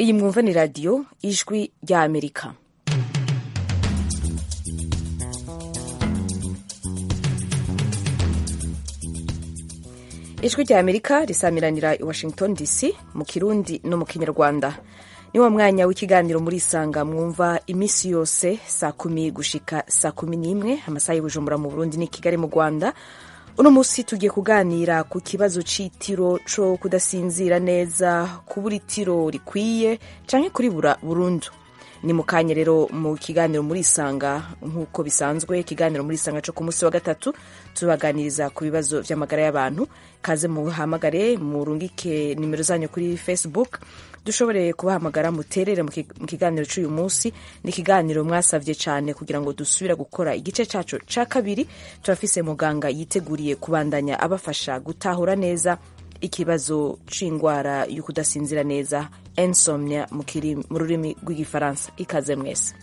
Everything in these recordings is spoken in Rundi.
iyi mwumva ni radiyo ijwi rya amerika ijwi rya amerika risamiranira i washington dc mu kirundi no mu kinyarwanda ni wa mwanya w'ikiganiro muri isanga mwumva iminsi yose saa kumi gushika saa kumi n'imwe amasaha y'ubujumbura mu burundi ni kigali mu rwanda uno munsi tugiye kuganira ku kibazo c'itiro co kudasinzira neza kubura itiro rikwiye canke kuribura burundu ni mu kanya rero mu kiganiro muri isanga nk'uko bisanzwe ikiganiro muri isanga co ku munsi wa gatatu tubaganiriza ku bibazo vy'amagara y'abantu kaze muhamagare murungike nimero zanyu kuri facebook dushobore kubahamagara muterere mu kiganiro cy'uyu munsi ni ikiganiro mwasavye cyane kugira ngo dusubire gukora igice cacu ca kabiri turafise muganga yiteguriye kubandanya abafasha gutahura neza ikibazo c'ingwara yo kudasinzira neza insomnia mu rurimi rw'igifaransa ikaze mwese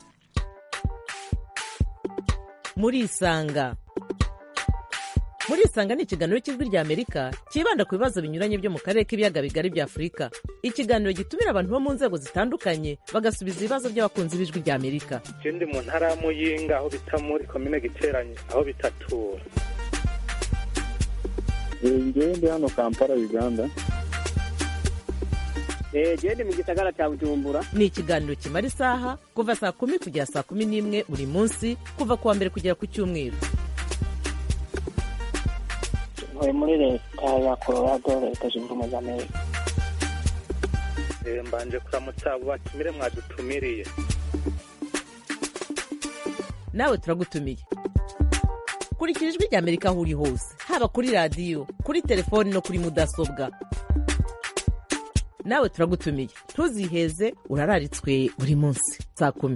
muri isanga muri isanga ni ikiganiro cy'ijwi rya amerika cyibanda ku bibazo binyuranye byo mu karere k'ibiyaga bigari bya afurika ikiganiro gitumira abantu bo mu nzego zitandukanye bagasubiza ibibazo by'abakunzi b'ijwi rya amerika ndi mu ntara ya muyinga aho bita muri komine giteranye aho bitatura ngewe ndi hano kampala uganda gende mu gisagara cya bujumbura ni ikiganiro kimara isaha kuva saa kumi kugera saa kumi n'imwe buri munsi kuva ku wa mbere kugera ku cyumweru ntuye muri leta ya colorado leta zunze ubumwe za amerika mbanje kuramutsa abo batumire mwadutumiriye nawe turagutumiye kurikira ijwi rya amerika aho uri hose haba kuri radiyo kuri telefoni no kuri mudasobwa nawe turagutumiye ntuziheze urararitswe buri munsi saa kumi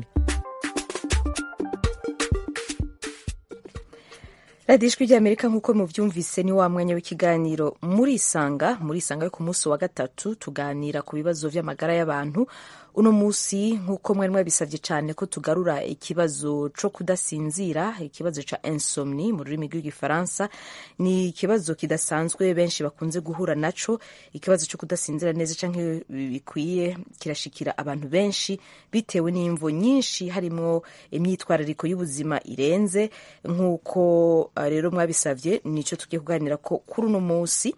radiyo ijwi rya amerika nk'uko mubyumvise ni wa mwanya w'ikiganiro muri isanga muri isanga yo ku munsi wa gatatu tuganira ku bibazo by'amagara y'abantu uno munsi nk'uko mwari mwabisabye cyane ko tugarura ikibazo cyo kudasinzira ikibazo cya insomni mu rurimi rw'igifaransa ni ikibazo kidasanzwe benshi bakunze guhura naco ikibazo cyo kudasinzira neza cyangwa bikwiye kirashikira abantu benshi bitewe n'imvo nyinshi harimo imyitwarariko y'ubuzima irenze nk'uko rero mwabisabye nicyo tugiye kuganira ko kuri uno munsi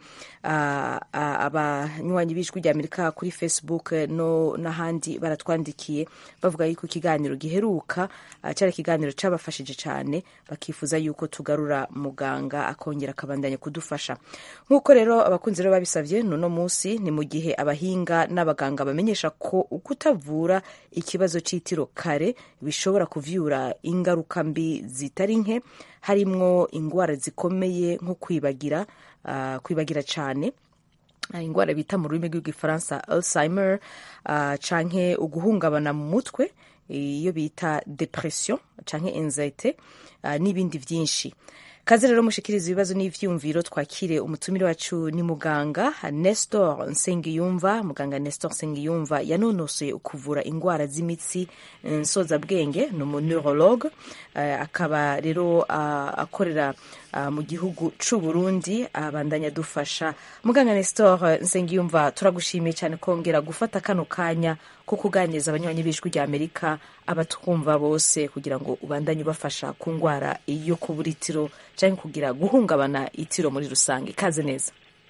abanywanyi b'ijwi rya amerika kuri facebook no n'ahandi baratwandikiye bavuga yuko ikiganiro giheruka cyari ikiganiro cyabafashije cyane bakifuza yuko tugarura muganga akongera akabandanya kudufasha nk'uko rero abakunzi rero babisabye n'uno munsi ni mu gihe abahinga n'abaganga bamenyesha ko kutavura ikibazo cy'itiro kare bishobora kuvyura ingaruka mbi zitari nke harimwo indwara zikomeye nko kwibagira uh, kwibagira cyane indwara bita mu rurimi rw'igifaransa alzheimer uh, canke uguhungabana mu mutwe iyo bita depression canke anxiety uh, n'ibindi vyinshi kaze rero mushikiriza ibibazo n'ivyumviro twakire umutumire wacu ni muganga Nestor Nsengiyumva muganga Nestor Nsengiyumva yanonosoye ukuvura indwara z'imitsi nsozabwenge ni umuneurologue uh, akaba rero uh, akorera uh, mu gihugu c'u Burundi abandanya dufasha muganga Nestor Nsengiyumva turagushimiye cyane kongera gufata kano kanya ko kuganiriza abanywanyi b'ijwi rya Amerika abatwumva bose kugira ngo ubandanye ubafasha ku ndwara yo kubura itiro cyangwa kugira guhungabana itiro muri rusange ikaze neza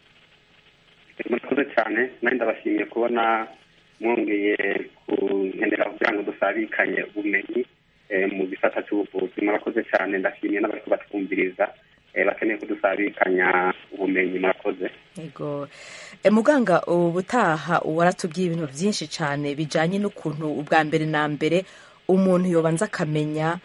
murakoze cyane nanjye ndabashimiye kubona mwongeye kunkenera kugira ngo dusabikanye ubumenyi mu gisata cy'ubuvuzi murakoze cyane ndashimiye n'abari kubatwumviriza bakeneye kudusabikanya ubumenyi murakoze yego muganga ubutaha waratubwiye ibintu byinshi cyane bijyanye n'ukuntu ubwa mbere na mbere umuntu yobanza akamenya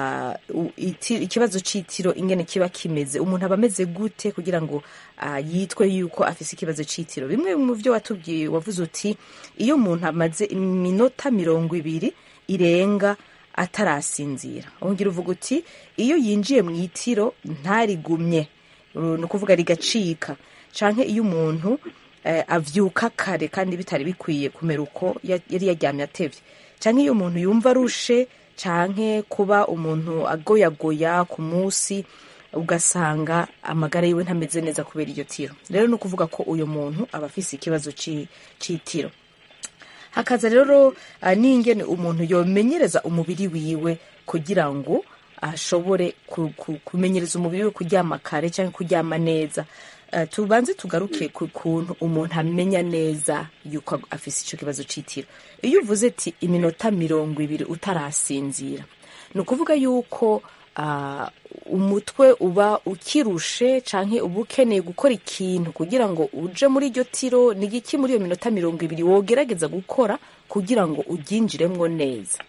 ikibazo cy'itiro ingene kiba kimeze umuntu aba ameze gute kugira ngo yitwe yuko afite ikibazo cy'itiro bimwe mu byo watubwiye wavuze uti iyo umuntu amaze iminota mirongo ibiri irenga atarasinzira wongera uvuga uti iyo yinjiye mu itiro ntarigumye ni ukuvuga rigacika cyangwa iyo umuntu avyuka kare kandi bitari bikwiye kumera uko yari yaryamye atevye cyangwa iyo umuntu yumva arushe canke kuba umuntu agoyagoya ku munsi ugasanga amagara yiwe ntameze neza kubera iryo tiro rero ni ukuvuga ko uyu muntu aba afise ikibazo c'itiro hakaza rero ah, n'ingene umuntu yomenyereza umubiri wiwe kugira ngo ashobore ku- ku- kumenyereza umubiri we kuryama kare cyangwa kuryama neza Eh, tubanze tugaruke ku kuntu umuntu amenya neza yuko afise icyo kibazo cy'itiro iyo uvuze ati iminota mirongo ibiri utarasinzira ni ukuvuga yuko ah, umutwe uba ukirushe canke uba ukeneye gukora ikintu kugira ngo uje muri iryo tiro ni igiki muri iyo minota mirongo ibiri wogerageza gukora kugira ngo uryinjiremwo neza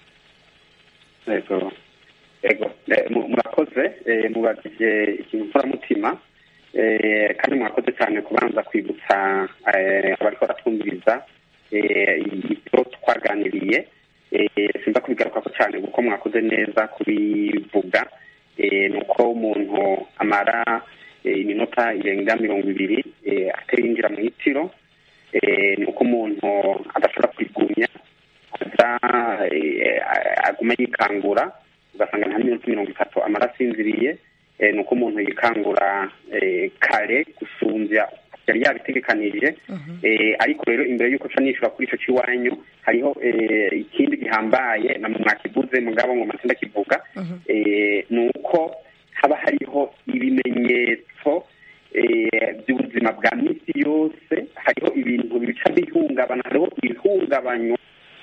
yego yego Eh, mu- murakoze eh, mubajije ikintu mporamutima eh, kandi murakoze cyane kubanza kwibutsa eh, abariko baratwumviriza eh, ibyo twaganiriye Eh, sinza kubigarukako cyane kuko mwakoze neza kubivuga Eh, ni uko umuntu amara eh, iminota irenga mirongo ibiri eh, atarinjira mu itiro Eh, ni uko umuntu adashobora kwigumya aza eh, aguma yikangura ugasanga nta minota mirongo itatu amara asinziriye eh, ni uko umuntu yikangura eh, kare gusumbya yari yabitegekanije eh, ariko rero imbere y'uko ca nishura kuri ico c'iwanyu hariho eh, ikindi gihambaye na mwakivuze mugabo ngo matsinda kivuga eh, ni uko haba hariho ibimenyetso eh, by'ubuzima bwa misi yose hariho ibintu bica bihungabana hariho ibihungabanywa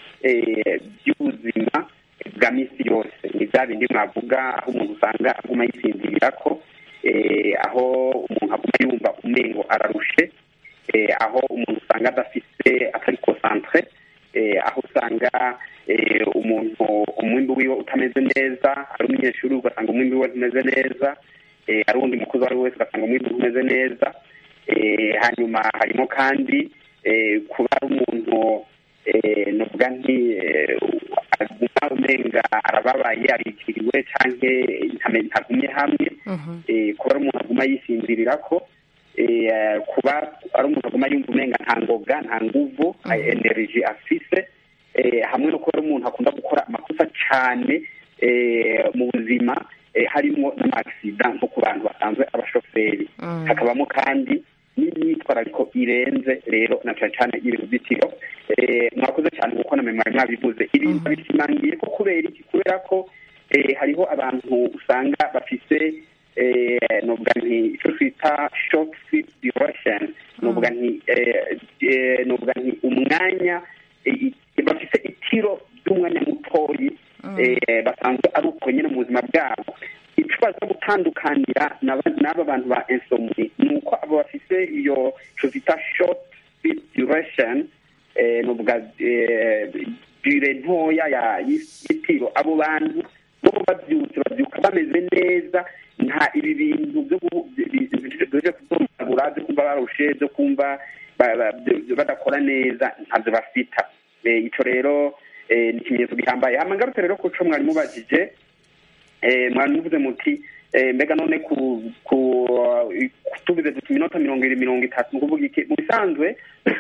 eh, by'ubuzima bwa misi yose ni bya bindi mwavuga aho umuntu usanga aguma yisinzirira ko eh, aho umuntu aguma yumva umengo ararushe eh, aho umuntu usanga adafise atari concentre eh, aho usanga eh, umuntu umwimbi wiwe utameze neza ari umunyeshuri ugasanga umwimbi wiwe ntumeze neza eh, ari uwundi mukozi uwo ari we wese ugasanga umwimbi ntumeze neza eh, hanyuma harimo kandi eh, kuba ari umuntu eh, novuga nti eh, aguma umenga arababaye arikiriwe canke ntame- ntagumye hamwe eh, kuba ari umuntu aguma yisinzirirako eh, kuba ari umuntu aguma yumva umenga nta ngoga nta nguvu energy afise eh, hamwe no kuba ari umuntu akunda gukora amakosa cane eh, mu buzima eh, harimo n'amagisida nko ku bantu basanzwe abashoferi hakabamo kandi n'imyitwarariko irenze rero na cane cane y'uruzitiro eh, mwakoze cyane kuko namwe mwari mwabivuze ibintu babishimangiye ko kubera iki kubera ko eh, hariho abantu usanga bafise eh, novuga nti ico twita short sleep duration novuga nti eh, eh, novuga nti umwanya eh, i- bafise itiro ry'umwanya mutoyi eh, basanzwe ari uko nyine mu buzima bwabo icyo baza gutandukanira n'aba n'aba bantu ba insomni ni uko abo bafise iyo ico bita short sleep duration eh, novuga eh, dure ntoya ya y'itiro abo bantu bo babyutse babyuka bameze neza nta ibi bintu byo gu- bi- bi- byo kudomagura byo kumva barushe byo kumva ba- ba- byo- badakora neza ntabyo bafita Eh, ico rero eh, ni ikimenyetso gihambaye hama ngarutse rero kuco mwari mubajije eh, mwari muvuze muti eh, mbega none ku ku tubize duti iminota mirongo ibiri mirongo itatu ni ukuvuga iki mu bisanzwe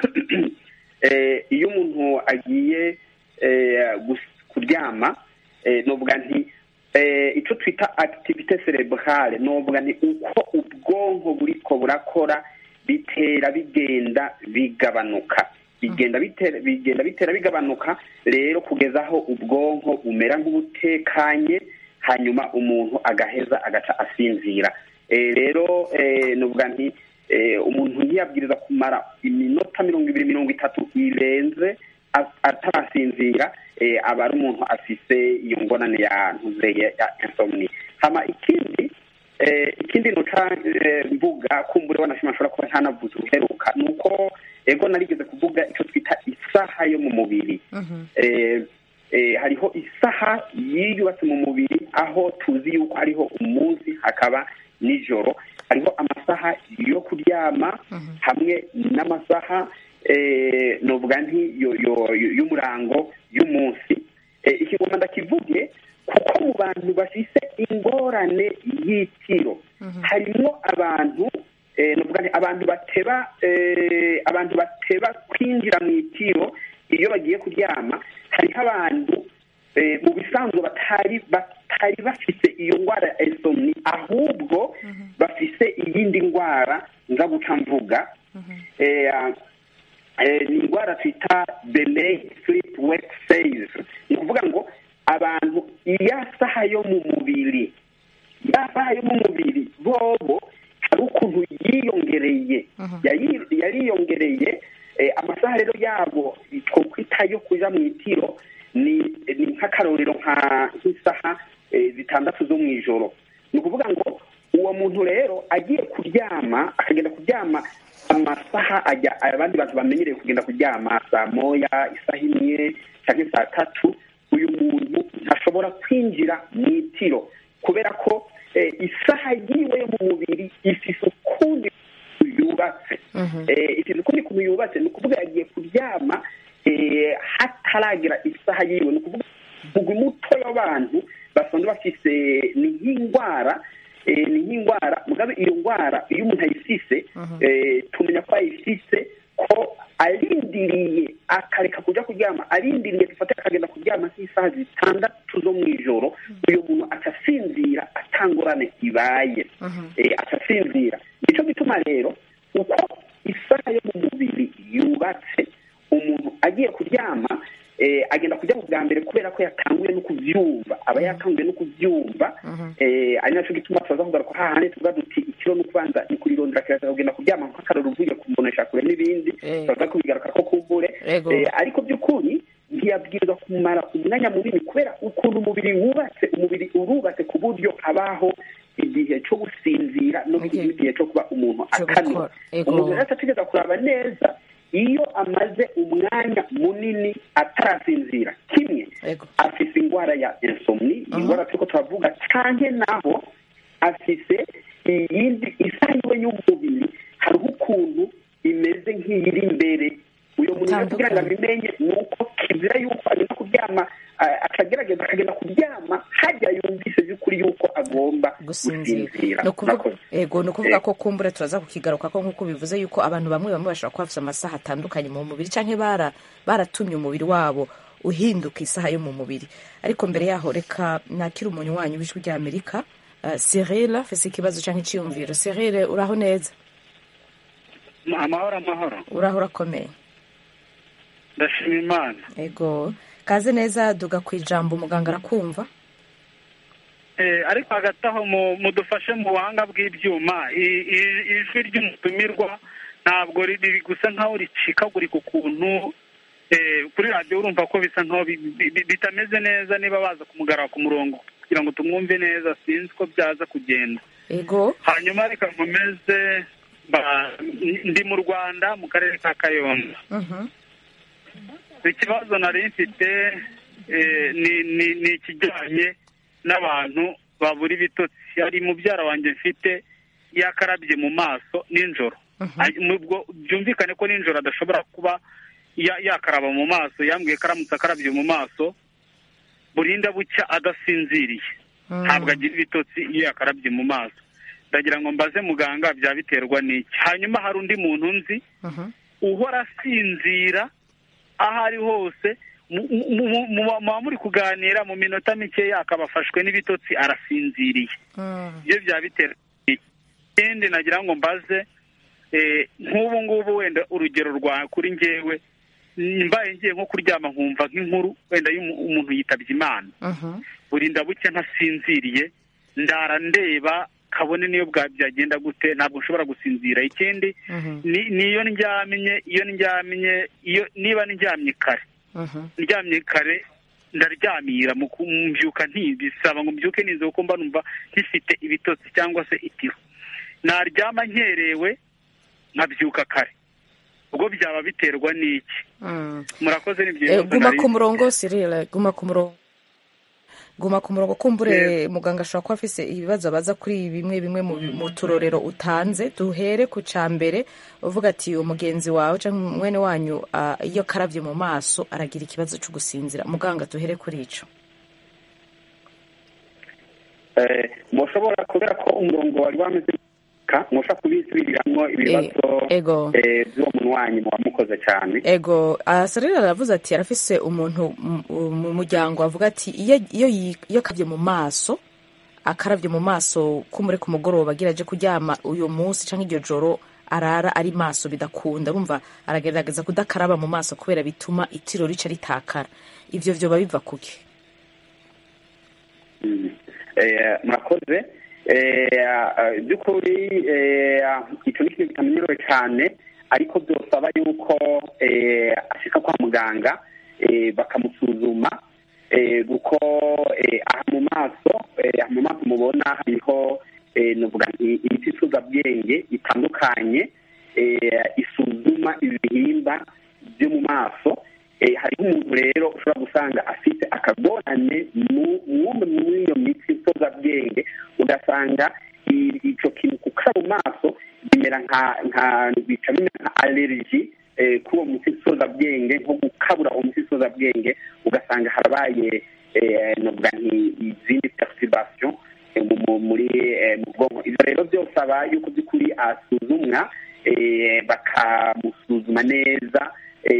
eh, iyo umuntu agiye eh, gus- kuryama eh, novuga nti eh, ico twita activite cerebrale novuga nti uko ubwonko buriko burakora bitera bigenda bigabanuka bigenda bitera bigenda bitera bigabanuka rero kugeza aho ubwonko bumera nk'ubutekanye hanyuma umuntu agaheza agaca asinzira Eh, rero eh, novuga nti eh, umuntu ntiyabwiriza kumara iminota mirongo ibiri mirongo itatu irenze a- atarasinzira eh, aba ari umuntu afise iyo ngorane ya ntuzeye ya insomni hama ikindi eh, ikindi noca eh, mvuga kumbure wanashima ashobora kuba ntanavuze uheruka ni uko ego narigeze kuvuga icyo twita isaha yo mu mubiri eh, eh, hariho isaha yiyubatse mu mubiri aho tuzi yuko hariho umunsi hakaba nijoro hariho amasaha yo kuryama hamwe n'amasaha eh, novuga nti yo- yo- yo- y'umurango y'umunsi eh, ikigoma ndakivuge kuko mu bantu bafise ingorane y'itiro harimo abantu eh, novuga nti abantu bateba eh, abantu bateba kwinjira mu itiro iyo bagiye kuryama hariho abantu eh, mu bisanzwe batari batari bafise iyo ndwara ya insomni ahubwo bafise iyindi ndwara nza guca mvuga eh, eh, ni indwara twita delay sleep wake phase ni ukuvuga ngo abantu iya saha yo mu mubiri ya saha yo mu mubiri bobo hari ukuntu yiyongereye Yayi- yariyongereye eh, amasaha rero yabo twokwita yo kuja mu itiro ni ni nk'akarorero nka nk'isaha eh, zitandatu zo mu ijoro ni ukuvuga ngo uwo muntu rero agiye kuryama akagenda kuryama amasaha ajya abandi bantu bamenyereye kugenda kuryama saa moya isaha imwe cyangwa saa tatu uyu muntu ntashobora kwinjira mu itiro kubera ko eh, isaha yiwe yo mu mubiri ifise ukundi yubatse Eh, ifise ukundi kuntu yubatse ni ukuvuga yagiye kuryama eh, hataragera isaha yiwe ni ukuvuga umugwi muto w'abantu basanzwe bafise ni nk'indwara eh, ni nk'indwara mugabe iyo ndwara iyo umuntu ayifise eh, tumenya ko ayifise ko arindiriye akareka kuja kuryama arindiriye dufate akagenda kuryama nk'isaha zitandatu zo mu ijoro uyu muntu atasinzira atangorane ibaye eh, atasinzira nico gituma rero uko isaha yo mu mubiri yubatse umuntu agiye kuryama eh, agenda kuryama bwa mbere kubera ko yatanguye no kuvyumva aba yatanguye no kuvyumva eh, ari naco gituma tubaza kugaruka hahandi tuvuga duti ikiro ni ukubanza ni kurirondera kiraza kugenda kuryama nk'akaroro uvuye kumbonesha kure n'ibindi Eh. turaza kubigaruka ko kumbure Ego. Eh, ariko by'ukuri ntiyabwirizwa kumara umwanya munini kubera ukuntu umubiri wubatse umubiri urubatse ku buryo habaho igihe cyo gusinzira no Okay. igihe cyo kuba umuntu Cyo akanura gukora. Ego. umuntu rero ategereza kuraba neza iyo amaze umwanya munini atarasinzira kimwe Ego. afise indwara ya insomni iyi ndwara turiko turavuga canke naho afise iyindi isaha yiwe y'umubiri hariho ukuntu imeze nk'iyiri imbere uyo muntu rero kugira ngo Itandukanye. abimenye ni uko kizira yuko agenda kuryama ah, akagerageza akagenda kuryama hajya yumvise by'ukuri yuko agomba gusinzira gusinzira ni ukuvuga Murakoze. ego ni ukuvuga ko kumbure turaza kukigaruka ko nk'uko bivuze yuko abantu bamwe bamwe bashobora kuba bafite amasaha atandukanye mu mubiri cyangwa bara baratumye umubiri wabo uhinduka isaha yo mu mubiri ariko mbere yaho reka nakira umuntu wanyu w'ijwi rya amerika uh, Cyril afise ikibazo cyangwa icyiyumviro Cyril uraho neza amahoro amahoro uraho urakomeye ndashima imana ego kaze neza duga ku ijambo umuganga arakumva Eh, ariko hagati aho mu- mudufashe mu buhanga bw'ibyuma I- i- ijwi ry'umutumirwa ntabwo riri gusa nkaho ricikagurika ukuntu eh, kuri radiyo urumva ko bisa nkaho bi- bi- bi- bitameze neza niba baza kumugarura ku murongo kugira ngo tumwumve neza sinzi ko byaza kugenda ego hanyuma reka nkomeze ba- ndi mu rwanda mu karere ka kayonza Mhm. ikibazo nari mfite eh, ni ni ni ikijyanye n'abantu babura ibitotsi hari mubyara wanjye mfite yakarabye mu maso nijoro Ay- nubwo byumvikane ko nijoro adashobora kuba ya- yakaraba mu maso yambwiye ko aramutse akarabye mu maso burinda bucya adasinziriye ntabwo agira ibitotsi iyo yakarabye mu maso ndagira ngo mbaze muganga byaba biterwa n'iki hanyuma hari undi muntu nzi Mhm. uhora asinzira aho ari hose mu- mu- mu- mu- muba muri kuganira mu minota mikeya akaba afashwe n'ibitotsi arasinziriye Mm. ibyo byaba bitera iki? ikindi nagira ngo mbaze eh, nk'ubu ngubu wenda urugero rwa kuri njyewe mbaye ngiye nko kuryama nkumva nk'inkuru wenda y'umu- umuntu yitabye imana Mhm. burinda buke ntasinziriye ndara ndeba kabone niyo bwa byagenda gute ntabwo nshobora gusinzira ikindi Mhm. ni- niyo ndyamye iyo ndyamye iyo niba ndyamye kare Mhm. ndyamye kare ndaryamira mu ku- mbyuka ntibisaba ngo mbyuke nize kuko mba numva nkifite ibitotsi cyangwa se itiro naryama nkerewe nkabyuka kare ubwo byaba biterwa n'iki Mm. murakoze ni Eh, byiza guma ku murongo Cyril guma ku murongo guma ku murongo kumbure muganga ashobora kuba afise ibibazo abaza kuri bimwe bimwe mu, mu turorero utanze duhere ku ca mbere uvuga ati umugenzi wawe cyangwa mwene wanyu ah, iyo akaravye mu maso aragira ikibazo cyo gusinzira muganga duhere kuri ico Eh, mushobora kubera ko umurongo wari wameze ka mushobora kubisubiriramo ibibazo Eh, ego. eh, by'uwo muntu wanyu muba mukoze cyane ego ah, Cyril aravuze ati arafise umuntu mu- mu muryango avuga ati iyo iyo yi- iyo akavye mu maso akaravye mu maso kumure ku mugoroba agira aje kuryama uyu munsi cyangwa iryo joro arara ari maso bidakunda urumva aragerageza kudakaraba mu maso kubera bituma itiro rica ritakara ivyo vyoba biva kuki Eh, murakoze Eh, eh, by'ukuri eh, icyo ni ikintu kitamenyerewe cyane ariko byosaba yuko eh, ashika kwa muganga eh, bakamusuzuma eh, kuko eh, aha mu maso eh, aha mu maso mubona hariho eh, novuga nti imiti isuzabwenge itandukanye eh, isuzuma ibihimba byo mu maso eh, hariho umuntu rero ushobora gusanga afite akagorane mu- mwumwe muri iyo miti isozabwenge ugasanga i- ico kintu kukara mu maso bimera nka nka bica bimera nka allergy eh, kuri uwo muti isozabwenge nko gukabura uwo muti isozabwenge ugasanga harabaye eh, novuga nti izindi perturbation eh, mu- mu- muri eh, mu bwonko ivyo rero byosaba yuko by'ukuri asuzumwa eh, bakamusuzuma neza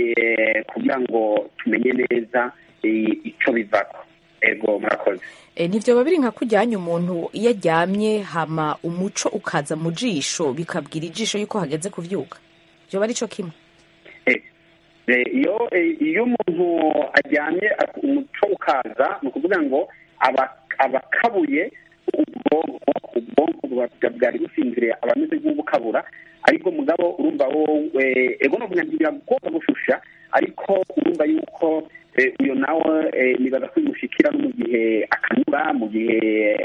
eh, kugira ngo tumenye neza eh, ico bivako ego murakoze e, ntivyoba biri nka kujyanye umuntu iyo aryamye hama umuco ukaza mu jisho bikabwira ijisho yuko hageze kuvyuka vyoba ari co kimwe Eh, eh, iyo eh, iyo umuntu aryamye ak- umuco ukaza ni ukuvuga ngo aba aba akabuye ubwonko ubwonko buba- bwari businziriye aba ameze nk'ubukabura ariko mugabo urumva wowe ego novuga nti biragomba gushusha ariko urumva yuko eh, uyo nawe eh, nibaza ko bimushikira no mu gihe akanura mu gihe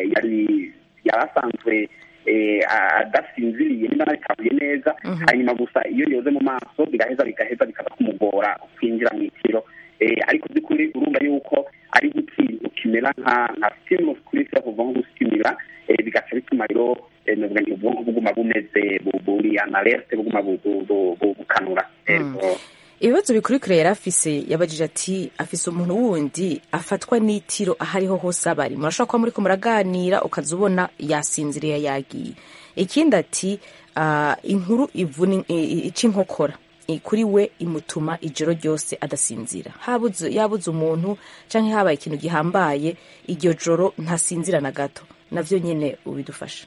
yari yari asanzwe eh, adasinziriye niba nabitabuye neza Mhm. hanyuma gusa iyo yoze mu maso bigaheza bigaheza bikaza kumugora kwinjira mu itiro Eh, ariko by'ukuri urumva yuko ari nk'ikintu kimera nka nka stimulus kuri sira kuva nko gusitimira eh, bigaca bituma rero eh, novuga nti ubwonko buguma bumeze bu- buri analerte buguma bu- bu- bu- bu- bukanura Mm. Ego. ibibazo bikurikira yari afise yabajije ati afise umuntu wundi afatwa n'itiro aho ariho hose aba ari murashobora kuba muriko muraganira ukaza ubona yasinziriye yagiye ikindi ati ah, inkuru ivuna i- i- ica inkokora i- kuri we imutuma ijoro ryose adasinzira habuze yabuze umuntu canke habaye ikintu gihambaye iryo joro ntasinzira na gato navyo nyene ubidufasha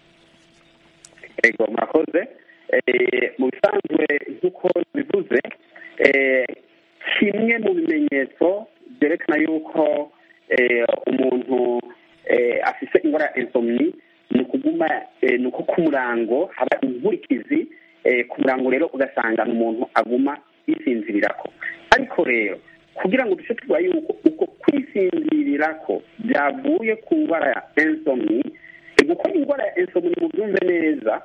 ego murakoze Eh, mu bisanzwe nk'uko bivuze eh, kimwe mu bimenyetso byerekana yuko eh, umuntu eh, afise indwara ya insomni ni ukuguma eh, ni uko ku murango haba inkurikizi eh, ku murango rero ugasanga ni umuntu aguma yisinzirirako ariko rero kugira ngo duce tuvuga yuko uko kwisinzirirako byavuye ku ndwara ya insomni eh, gukora indwara ya insomni mu byumve neza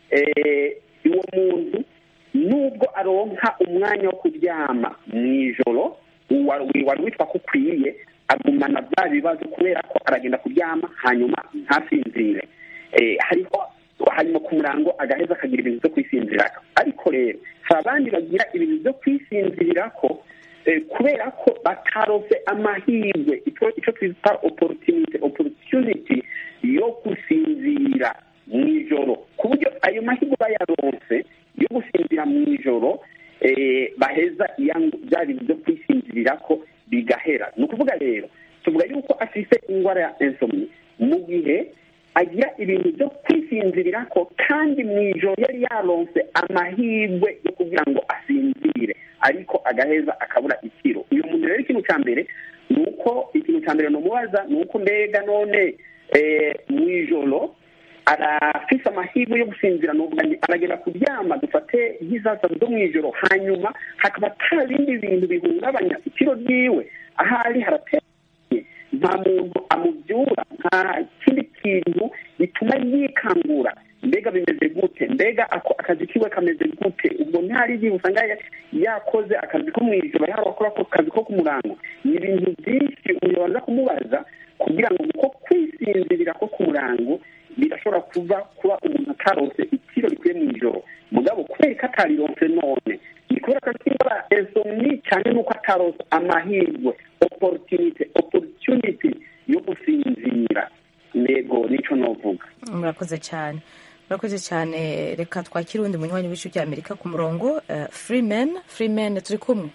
eh, uwo muntu nubwo aronka umwanya wo kuryama mu ijoro wari wari witwa ko ukwiye agumana bya bibazo kubera ko aragenda kuryama hanyuma ntasinzire Eh, hariho hanyuma ku murango agaheza akagira ibintu byo kwisinzirirako ariko rero hari abandi bagira ibintu byo kwisinzirirako eh, kubera ko batarose amahirwe icyo icyo twita opportunity opportunity yo gusinzira mu ijoro ku buryo ayo mahirwe bayaronse yo gusinzira mu ijoro eh, baheza iya- bya bintu byo kwisinzirirako bigahera ni ukuvuga rero tuvuga yuko afise indwara ya insomni mu gihe agira ibintu byo kwisinzirirako kandi mu ijoro yari yaronse amahirwe yo kugira ngo asinzire ariko agaheza akabura ikiro uyu muntu rero ikintu cya mbere ni uko ikintu cya mbere numubaza ni uko mbega none eh, mu ijoro arafise amahirwe yo gusinzira nuvuga nti aragenda kuryama dufate nk'izasa zo mu ijoro hanyuma hakaba ata bindi bintu bihungabanya ikiro ryiwe ahari haratekanye nta muntu amubyura nta kindi kintu bituma yikangura mbega bimeze gute mbega ako akazi kiwe kameze gute ubwo ntihari igihe usanga ya- yakoze akazi ko mu ijoro yaba akora ako kazi ko ku murango ni ibintu byinshi umuntu yabanza kumubaza kugira ngo uko kwisinzirira ko ku murango birashobora kuva kuba umuntu atarose itiro rikwiye mu ijoro mugabo kubera ko atarironse none ni kubera ko akindwara insomni cyane nuko atarose amahirwe opportunity opportunity yo gusinzira nego nico novuga murakoze cyane murakoze cyane reka twakire uwundi munywanyi w'ibice bya amerika ku murongo eh, freeman freeman turi kumwe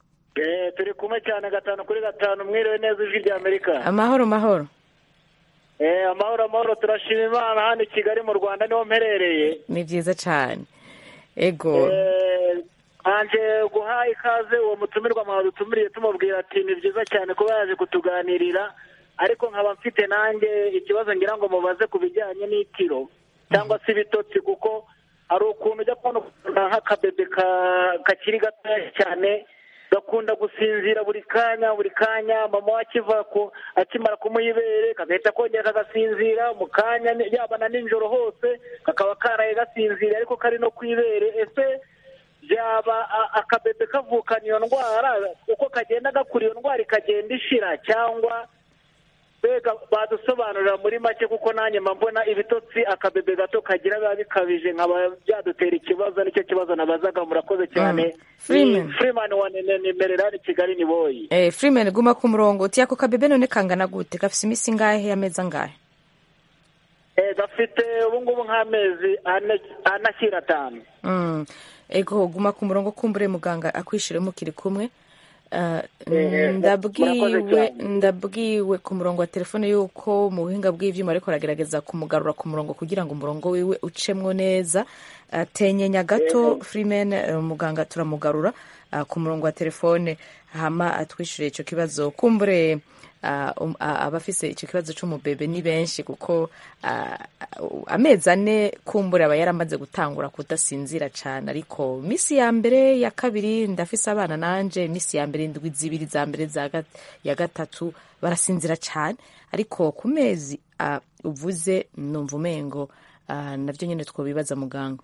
Eh, turi kumwe cyane gatanu kuri gatanu mwiriwe neza ijwi rya amerika amahoro mahoro Eh, amahoro amahoro turashima imana hano i kigali mu rwanda niho mperereye ni byiza cyane ego Eh, anje guha ikaze uwo mutumirwa mwadutumiriye tumubwira ati ni byiza cyane kuba yaje kutuganirira ariko nkaba mfite nanjye ikibazo ngira ngo mubaze ku bijyanye n'itiro cyangwa se ibitotsi kuko hari ukuntu ujya kubona ukuntu nk'akabebe ka- kakiri gatoya cyane gakunda gusinzira buri kanya buri kanya mama we akiva ku akimara kumuha ibere kagahita kongera kagasinzira mu kanya ni- yaba na nijoro hose kakaba karaye gasinzira ariko kari no ku ibere ese byaba a- akabebe kavukana iyo ndwara uko kagenda gakura iyo ndwara ikagenda ishira cyangwa mbega badusobanurira muri make kuko nanjye mba mbona ibitotsi akabebe gato kagira biba bikabije nkaba byadutera ikibazo nicyo kibazo nabazaga murakoze cyane Mm. Freeman. Ni freeman wa nimerera ni kigali ni boyi eh, freeman guma ku murongo uti ako kabebe none kangana gute gafise iminsi ingahe amezi angahe Eh, gafite ubu ngubu nk'amezi ane ane ashyira atanu Mm. ego guma ku murongo kumbure muganga akwishire mukiri kumwe Uh, Eh, ndabwiwe murakoze cyane. ndabwiwe ku murongo wa telefone yuko mu buhinga bw'ivyuma ariko aragerageza kumugarura ku murongo kugira ngo umurongo wiwe ucemwo neza uh, tenyenya gato freeman uh, muganga turamugarura uh, ku murongo wa telefone hama atwishyure ico kibazo kumbure uh, um, uh, abafise ico kibazo c'umubebe ni benshi kuko uh, uh, amezi ane kumbure aba yaramaze gutangura kudasinzira cane ariko misi ya mbere ya kabiri ndafise abana nanje misi ya mbere indwi zibiri za mbere za gat- ya gatatu barasinzira cane ariko ku mezi uh, uvuze numva umengo uh, navyo nyene twobibaza muganga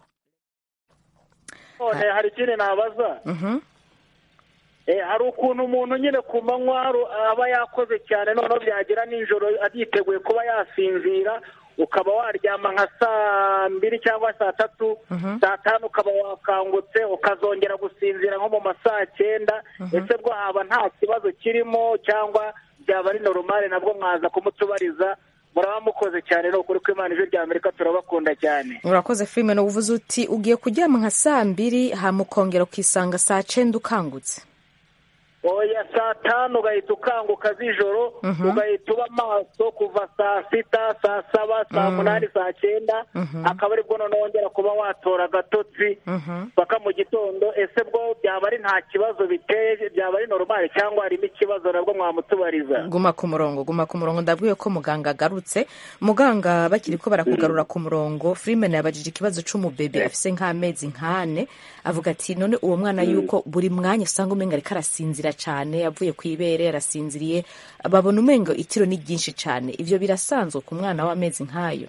none hari ikindi nabaza Mhm. Eh, hari ukuntu umuntu nyine ku manywa ru- aba yakoze cyane noneho byagera nijoro yiteguye kuba yasinzira ukaba waryama nka saa mbiri cyangwa saa tatu saa tanu ukaba wakangutse ukazongera gusinzira nko mu ma saa cyenda ese bwo haba nta kibazo kirimo cyangwa byaba ari normal nabwo mwaza kumutubariza muraba mukoze cyane ni ukuri ko imana ijwi rya amerika turabakunda cyane urakoze freeman uvuze uti ugiye kuryama nka saa mbiri hama ukongera ukisanga saa cenda ukangutse oya saa tanu ugahita ukanguka z'ijoro ugahita uba maso kuva saa sita saa saba saa munani saa cyenda akaba aribwo noneho wongera kuba watora agatotsi paka mu gitondo ese bwo byaba ari nta kibazo biteye byaba ari normal cyangwa harimo ikibazo nabwo mwamutubariza guma ku murongo guma ku murongo ndabwiye ko muganga agarutse muganga bakiri ko barakugarura ku murongo freeman yabajije ikibazo c'umubebe afise nk'amezi nk'ane avuga ati none uwo mwana yuko buri mwanya usanga umenga ariko arasinzira cane yavuye ku ibere arasinziriye babona umengo itiro ni ryinshi cane ivyo birasanzwe ku mwana w'amezi nk'ayo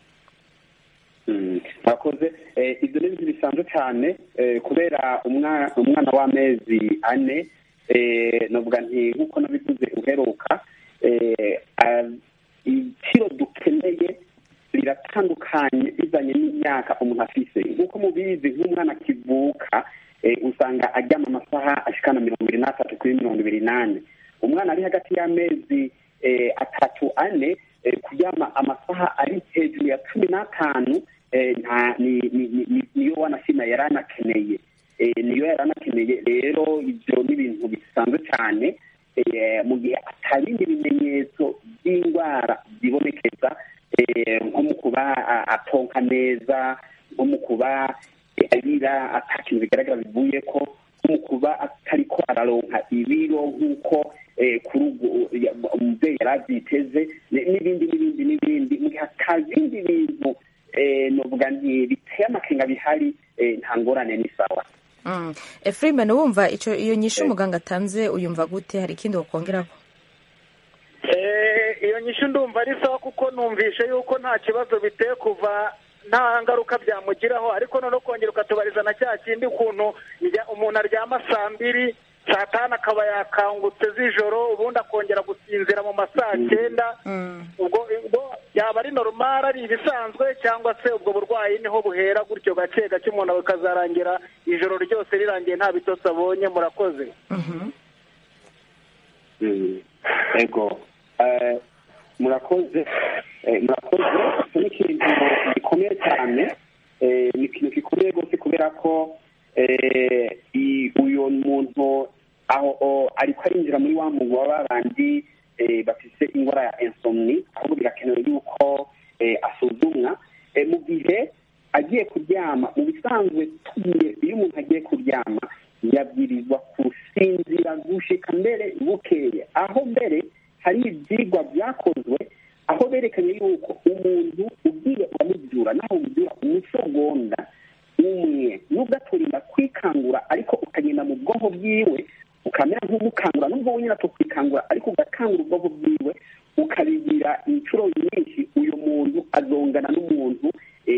Mm, murakoze Eh, ibyo ni ibintu bisanzwe cyane eh, kubera umwa- umwana w'amezi ane eh, novuga nti nk'uko nabivuze uheruka eh, ah, ibiciro dukeneye biratandukanye bizanye n'imyaka umuntu afise nk'uko mubizi nk'umwana akivuka eh, usanga aryama amasaha ashikana mirongo ibiri n'atatu kuri mirongo ibiri n'ane umwana ari hagati y'amezi eh, atatu ane eh, kuryama amasaha ari hejuru ya cumi n'atanu eh, nta ni- ni- ni- ni- niyo wanashima yari anakeneye Eh, niyo yari anakeneye rero ibyo ni ibintu bisanzwe cyane eh, mu gihe atabindi bimenyetso by'indwara byibonekeza eh, nko mu kuba a- atonka neza nko mu kuba eh, arira ata kintu bigaragara bivuye ko nko mu kuba atariko araronka ibiro nk'uko eh, kuri ubwo ya- umubyeyi yari abyiteze ni- n'ibindi n'ibindi n'ibindi mu gihe atabindi bintu eh, novuga nti biteye amakenga bihari eh, nta ngorane ni sawa mm. e, freeman wumva ico iyo nyishu muganga atanze uyumva gute hari ikindi wokongeraho Eh, iyo nyishyu ndumva ari sawa kuko numvishe yuko nta kibazo biteye kuva nta ngaruka byamugiraho ariko noneho kongera ukatubariza na cya kindi ukuntu njya- umuntu aryama saa mbiri saa tanu akaba yakangutse z'ijoro ubundi akongera gusinzira mu ma saa cyenda ubwo ubwo yaba ari normal ari ibisanzwe cyangwa se ubwo burwayi niho buhera gutyo gake gake umuntu bikazarangira ijoro ryose rirangiye nta bitotsi abonye murakoze Mm. ego Eh, murakoze Eh, murakoze icyo ni ikintu gikomeye cyane Eh, ni ikintu gikomeye rwose kubera ko eh, i- uyu muntu aho o- ariko arinjira muri wa muntu wa babandi eh, bafise indwara ya insomni ahubwo birakenewe yuko gihe agiye kuryama mu bisanzwe tugiye iyo umuntu agiye kuryama yabwirizwa gusinzira gushika mbere bukeye aho mbere hari ibyigwa byakozwe aho berekanye yuko umuntu ugiye uramubyura naho umubyura umusogonda umwe nubwo aturinda kwikangura ariko ukagenda mu bwonko bwiwe ukamera nk'umukangura nubwo wenyine atokwikangura ariko ugakangura ubwonko bwiwe ukabigira inshuro nyinshi uyu muntu azongana n'umuntu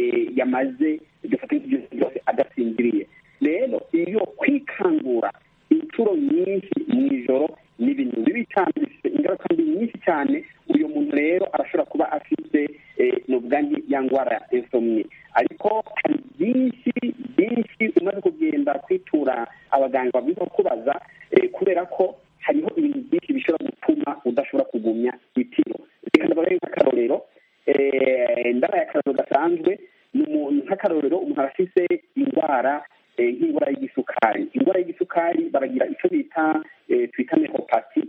yamaze dufata nk'ibyo byose adasinziriye rero iyo kwikangura inshuro nyinshi mu ijoro ni ibintu bibi cyane bifite ingaruka mbi nyinshi cyane uyu muntu rero arashobora kuba afite n'ubwangi ya ndwara ya insomni ariko hari byinshi byinshi umaze kugenda kwitura abaganga babwiza kubaza kubera ko hariho ibintu byinshi bishobora gutuma udashobora kugumya itiro reka ndabahe nk'akarorero ndabaye akarorero gasanzwe nk'akarorero umuntu aba afite indwara nk'indwara y'igisukari indwara y'igisukari baragira icyo bita twita nekopati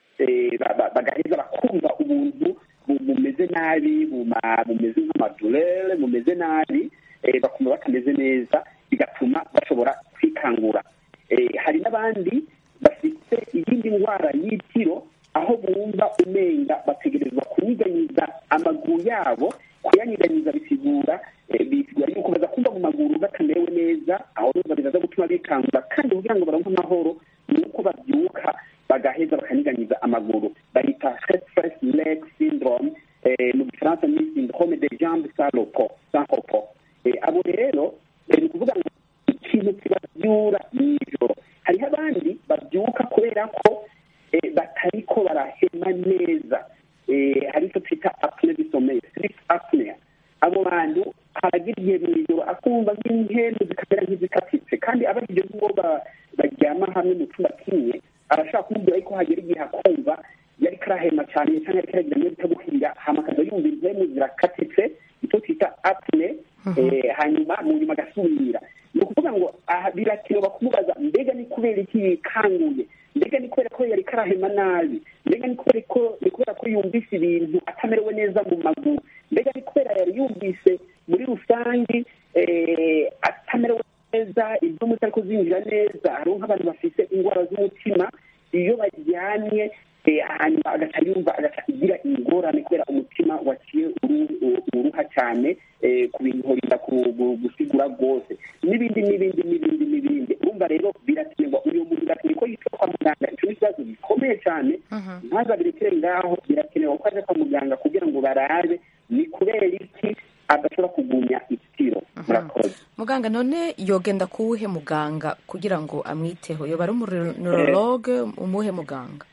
bagaheza bakumva ubuntu bumeze nabi bumeze nk'amadurere bumeze nabi bakumva batameze neza bigatuma bashobora kwikangura hari n'abandi bafite iyindi ndwara y'itiro aho bumva umenga bategerezwa kunyiganyiza amaguru yabo kuyanyiganyiza bisigura bisigura yuko baza kumva mu maguru batamerewe neza aho numva bizaza gutuma bikangura kandi kugira ngo baronke amahoro ni uko babyuka bagaheza bakanyiganyiza amaguru bayita stress leg syndrome mu gifaransa ni syndrome de jambe sans repos sans repos abo rero ni ukuvuga ngo ikintu kibabyura nijoro hariho abandi babyuka kubera ko batariko barahema neza hari icyo twita apne disomeye sleep apnea abo bantu haragira igihe mu ijoro akumva nk'inkendu zikamera nk'izikatitse kandi abajije ngo baryama hamwe mu cyumba kimwe arashaka kumubwira yuko hagera igihe akumva yari karahema cyane cyangwa yari karagira ngo bitagukwira hama akaza yumva impemu zirakatitse icyo twita apne hanyuma mu nyuma agasubira ni ukuvuga ngo birakenewe kumubaza mbega ni kubera iki yikanguye mbega ni kubera ko yari karahema nabi mbega ni kubera ko ni kubera ko yumvise ibintu atamerewe neza mu maguru mbega ni kubera yari yumvise muri rusange atamerewe neza ibyo mutari kuzinjira neza hariho nk'abantu bafite indwara z'umutima iyo baryamye hanyuma agaca yumva agaca igira ingorane kubera umutima waciye uruha cyane ku bintu horinda gusigura rwose n'ibindi n'ibindi n'ibindi n'ibindi urumva rero birakenerwa uyu muntu birakenewe ko yitwa kwa muganga icyo ni ikibazo gikomeye cyane ntazabirekere ngaho birakenewe ko ajya kwa muganga kugira ngo barabe ni kubera iki adashobora kugumya itiro murakoze muganga none yogenda kuwuhe muganga kugira ngo amwiteho yoba ari umuneurologe umuhe muganga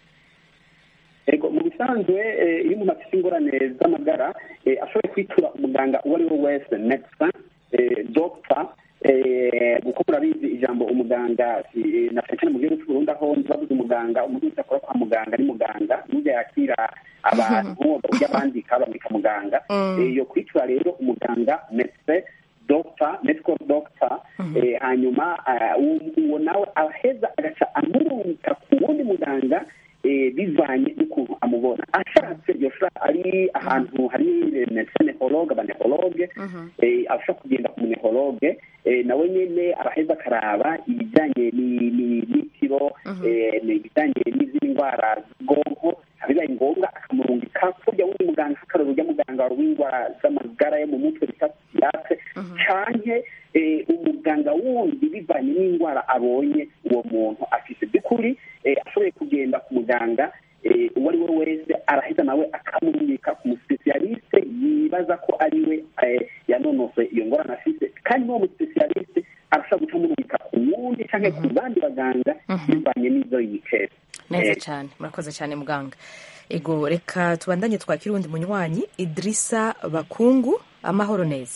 ego mu bisanzwe iyo umuntu afite ingorane z'amagara ashoboye kwitura umuganga uwo ari we wese medecin dogita kuko murabizi ijambo umuganga na cyane cyane mu gihugu cy'u Burundi aho bavuze umuganga umuntu wese akora kwa muganga ni muganga n'ujya yakira abantu ujya bandika bandika muganga iyo kwitura rero umuganga medecin dogita medical doctor hanyuma uwo nawe aheza agaca amurungika ku wundi muganga bivanye n'ukuntu amubona ashatse yoshobora ari ahantu hari nefonehologe abanehologe ashobora kugenda ku munehologe nawe nyine araheza akaraba ibijyanye n'itiro ibijyanye n'izindi ndwara z'ubwonko bibaye ngombwa akamurungika kurya wundi muganga akarora urya muganga w'indwara z'amagara yo mu mutwe bita siyase canke umuganga wundi bivanye n'indwara abonye uwo muntu afite by'ukuri ashoboye kugenda ku muganga uwo ari we wese arahita nawe akamurungika ku musipesiyaliste yibaza ko ari we yanonose iyo ngorane afite kandi n'uwo musipesiyaliste arashobora guca amurungika ku wundi cyangwa ku bandi baganga bivanye n'izo yikera neza cyane murakoze cyane muganga ego reka tubandanye twakira uwundi munywanyi idirisa bakungu amahoro neza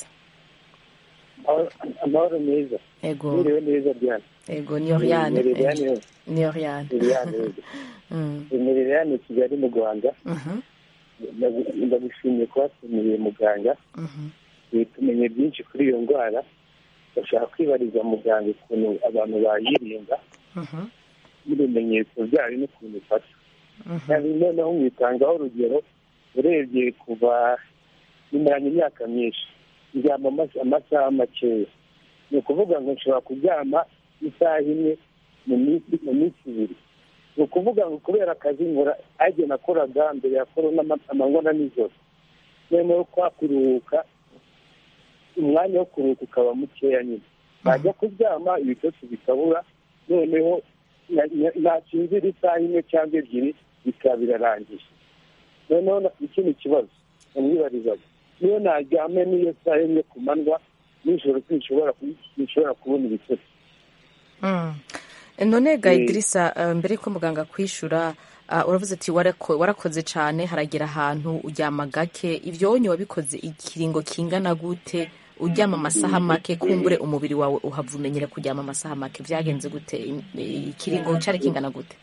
amahoro meza ego mwiriwe neza diane ego ni oriyane Meridiane. ni oriyane imirire kigali mu rwanda ndagushimiye kuba tumenye muganga tumenye byinshi kuri iyo ndwara bashaka kwibariza muganga ukuntu abantu bayirinda n'ibimenyetso byayo n'ukuntu ifata kandi noneho mwitangaho urugero urebye kuva bimaranye imyaka myinshi ndyama ama- amasaha makeya ni ukuvuga ngo nshobora kuryama isaha imwe mu minsi mu minsi ibiri ni ukuvuga ngo kubera akazi nkora ajye nakoraga mbere ya korona ama- amanywa na nijoro noneho kwa kuruhuka umwanya wo kuruhuka ukaba mukeya nyine najya kuryama ibitotsi bikabura noneho na- na- nasinzira isaha imwe cyangwa ebyiri bikaba birarangiye noneho na- ikindi kibazo namwibarizaga niyo naryame n'iyo saha imwe ku manywa nijoro sinshobora ku- sinshobora kubona ibitotsi Mm. none ga Eh. idirisa eh, mbere yuko muganga kwishura ah, uravuze ati warako- warakoze cyane haragera ahantu uryama gake ibyo wonye wabikoze ikiringo kingana gute uryama amasaha make kumbure umubiri wawe uhava umenyera kuryama amasaha make byagenze gute Im- ikiringo cyari kingana gute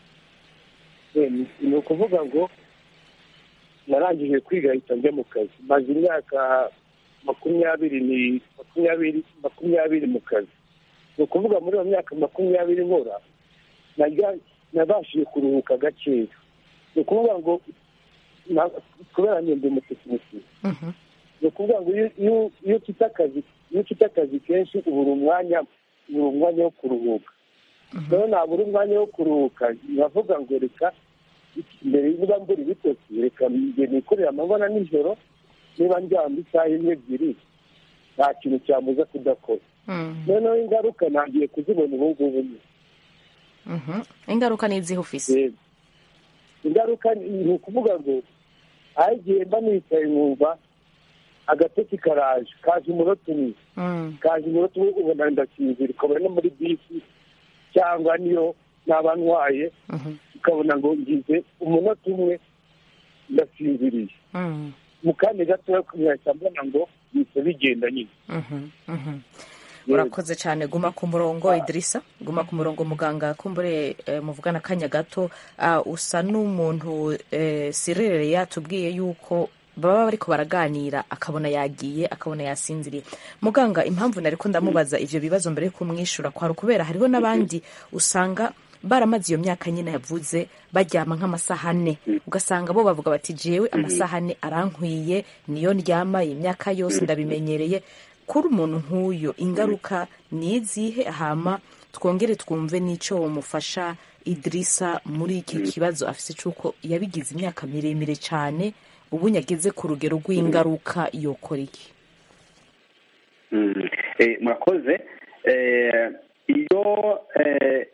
Eh, ni- ni ukuvuga ngo narangije kwiga ahita njya mu kazi maze imyaka makumyabiri ni makumyabiri makumyabiri mu kazi ni ukuvuga muri iyo myaka makumyabiri nkora najya- nabashije kuruhuka gakeya ni ukuvuga ngo na- kubera ngende umutekinisiye Mhm. ni ukuvuga ngo iyo- iyo iyo ufite akazi iyo ufite akazi kenshi ubura umwanya ubura umwanya wo kuruhuka rero nabura umwanya wo kuruhuka nkavuga ngo reka mbere niba mbura ibitotsi reka njye nikorera amabona nijoro niba ndyama isaha imwe ebyiri nta kintu cyambuza kudakora Mm. noneho ingaruka ntangiye kuzibona ubu ngubu nyine Mhm. ingaruka ni izihe ufise Yego. ingaruka ni ni ukuvuga ngo aho igihe mba nicaye nkumva agatotsi karaje kaje umunota umwe Mm. kaje umunota umwe ubona ndasinzira ukabona no muri bisi cyangwa niyo naba ntwaye Mhm. ukabona ngo ngize umunota umwe ndasinziriye Mm. mu kandi gatoya nkahita mbona ngo bihise bigenda nyine Mhm. Mhm. Yego. urakoze cyane guma ku murongo idirisa guma ku murongo muganga kumbure eh, muvugana akanya gato ah, usa n'umuntu eh, sirere yatubwiye yuko baba bariko baraganira akabona yagiye akabona yasinziriye muganga impamvu nariko ndamubaza ivyo bibazo mbere yo kumwishura kwari ukubera hariho n'abandi usanga baramaze iyo myaka nyine yavuze baryama nk'amasaha ane ugasanga bo bavuga bati jewe amasaha ane arankwiye niyo ndyama iyi myaka yose ndabimenyereye kuri umuntu nk'uyo ingaruka ni izihe hama twongere twumve n'icyo mufasha idirisa muri iki kibazo afise cy'uko yabigize imyaka miremire cyane ubu nyageze ku rugero rw'ingaruka yokora iki Mm. Eh, murakoze Eh, iyo eh,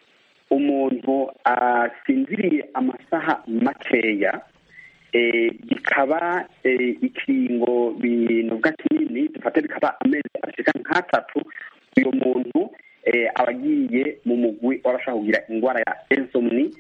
umuntu asinziriye amasaha makeya eh, bikaba eh, ikiringo binuga kinini dufate bikaba amezi ashika nk'atatu uyu muntu eh, aba agiye mu mugwi w'abashaka kugira indwara ya insomni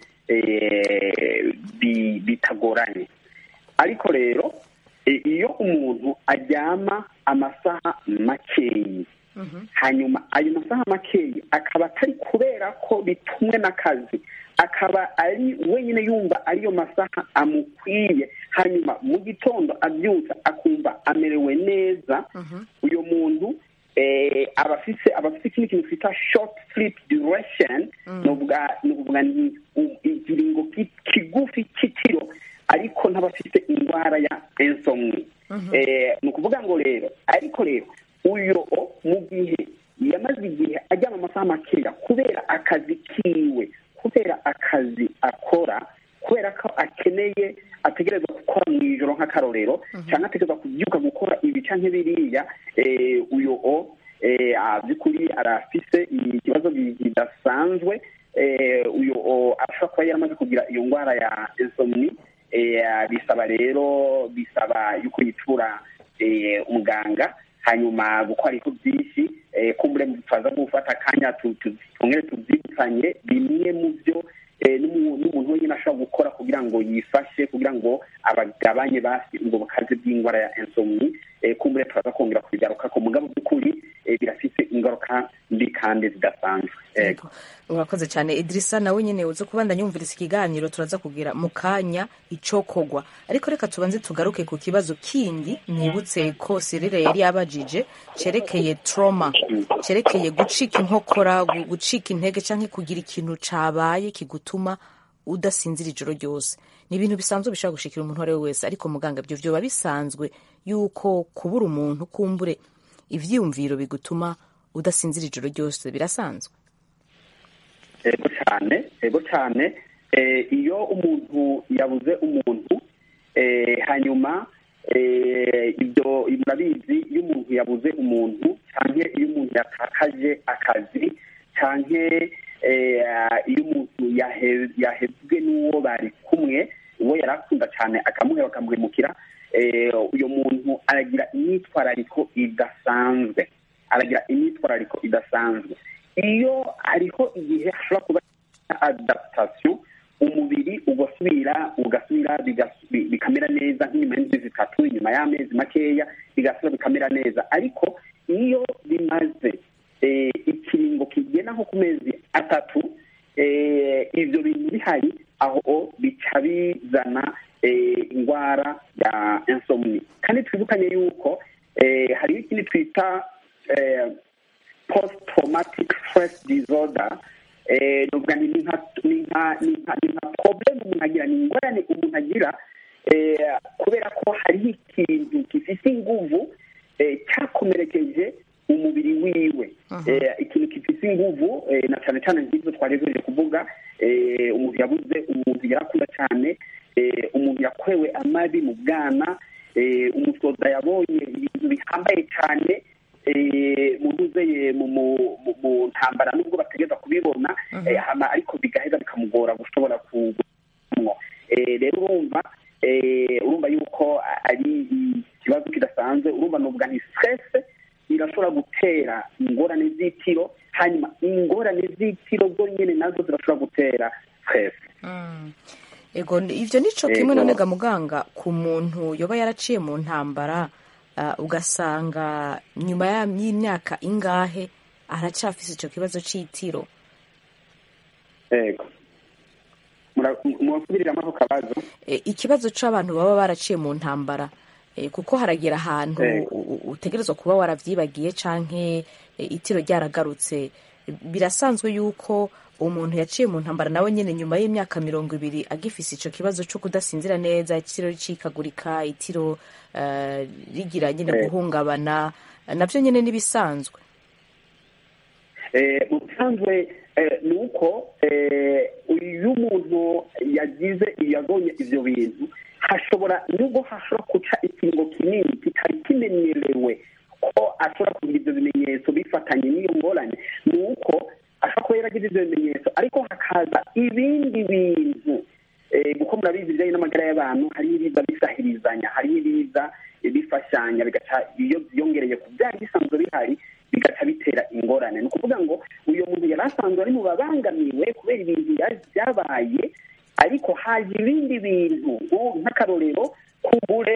eh, bi- bitagoranye ariko rero eh, iyo umuntu aryama amasaha makeyi hanyuma ayo masaha makeyi akaba atari kubera ko bitumwe n'akazi akaba ari wenyine yumva ariyo masaha amukwiye hanyuma mu gitondo abyutsa akumva amerewe neza uyu muntu eh, aba afise aba afise ikindi kintu twita short sleep duration ni ukuvuga ni ukuvuga ni u- ikiringo ki- kigufi cy'ikiro ariko ntabafite indwara ya insomni Eh, ni ukuvuga ngo rero ariko rero uyu mu gihe yamaze igihe ajyana amasaha makeya kubera akazi kiwe kubera akazi akora kubera ko akeneye ategereza gukora mu ijoro nk'akarorero cyangwa ategereza kubyuka gukora ibi cyangwa biriya eh, uyu o eh, ah, by'ukuri arafise ikibazo gi- kidasanzwe eh, uyu o ashobora kuba yaramaze kugira iyo ndwara ya insomni eh, bisaba rero bisaba yuko yitura eh, umuganga hanyuma gukora ariko byinshi eh, kumbure turaza gufata akanya tu- tu- twongere tubyibukanye bimwe mu byo eh, n'umu- n'umuntu wenyine ashobora gukora kugira ngo yifashe kugira ngo abagabanye basi ubwo bukazi bw'indwara ya insomni eh, kumbure turaza kongera kubigaruka ku mugabo by'ukuri eh, birafite ingaruka mbi kandi zidasanzwe Yego. Yego. urakoze cyane idirisa nawe nyine uze kubandanya yumviriza ikiganiro turaza kugira mu kanya icokogwa ariko reka tubanze tugaruke ku kibazo kindi nibutse ko sirire yari yabajije cyerekeye trauma cyerekeye gucika inkokora gu- gucika intege cyangwa kugira ikintu cabaye kigutuma udasinzira ijoro ryose ni ibintu bisanzwe bishobora gushikira umuntu uwo ari we wese ariko muganga ibyo vyoba bisanzwe yuko kubura umuntu kumbure ivyiyumviro bigutuma udasinzira ijoro ryose birasanzwe ego cyane ego cyane eh, iyo umuntu yabuze umuntu eh, hanyuma eh, ibyo murabizi iyo umuntu yabuze umuntu cyangwa iyo umuntu yatakaje akazi cyangwa eh, iyo umuntu yahe- yahezwe n'uwo bari kumwe uwo yari akunda cyane akamuheba akamuhemukira eh, uyo muntu aragira imyitwarariko idasanzwe aragira imyitwarariko idasanzwe iyo hariho igihe hashobora kuba adaptation umubiri ugasubira ugasubira bigas- bi- bikamera neza nk'inyuma y'indwi zitatu inyuma y'amezi makeya bigasubira bikamera neza ariko iyo bimaze eh, ikiringo kigena nko ku mezi atatu eh, ibyo bintu bihari aho bica bizana eh, indwara ya insomni kandi twibukanye yuko eh, hariho ikindi twita eh, post traumatic stress disorder eh nuvuga ni nka ni nka ni nka ni nka problem umuntu agira ni ingorane umuntu agira eh kubera ko hariho ikintu gifite inguvu eh cyakomerekeje umubiri wiwe eh ikintu gifite inguvu eh, na cyane cyane nk'ibyo twaregereje kuvuga eh umuntu yabuze umuntu yarakunda cyane eh umuntu yakorewe amabi mu bwana eh umusoza yabonye ibintu bihambaye cyane eh, mu ntuzeye mu mu- mu- mu ntambara nubwo bategeza kubibona eh, hama ariko bigaheza bikamugora gushobora kugumwo Eh, rero urumva eh, urumva yuko ari ikibazo kidasanzwe urumva nuvuga nti stress irashobora gutera ingorane z'itiro hanyuma ingorane z'itiro zo nyene nazo zirashobora gutera stress ego ni- ivyo nico kimwe Ego. none ga muganga ku muntu yoba yaraciye mu ntambara ah, ugasanga nyuma ya- y'imyaka ingahe aracafise ico kibazo c'itiro yego murasubiriramo ako kabazo Eh, ikibazo c'abantu baba baraciye mu ntambara eh, kuko haragera ahantu Ego. u- u- utegerezwa kuba waravyibagiye canke eh, itiro ryaragarutse birasanzwe yuko umuntu yaciye mu ntambara nawe nyene nyuma y'imyaka mirongo ibiri agifise ico kibazo co kudasinzira neza itiro ricikagurika itiro eh, rigira nyene Ego. guhungabana navyo nyene nibisanzwe Eh, mu bisanzwe eh, ni uko eh, iyo umuntu yagize yabonye ivyo bintu hashobora nubwo hashobora guca ikingo kinini kitari kimenyerewe ko ashobora kugira ivyo bimenyetso bifatanye n'iyo ngorane ni uko ashobora kuba yaragize ivyo bimenyetso ariko hakaza ibindi bintu eh, kuko murabizi ibijyanye n'amagara y'abantu hariho ibiza bisahirizanya hariho ibiza eh, bifashanya bigaca iyo byongereye ku byari bisanzwe bihari bigaca bitera ingorane ni ukuvuga ngo uyu muntu yari asanzwe ari mu babangamiwe kubera ibintu yari byabaye ariko haje ibindi bintu nko- nk'akarorero kubure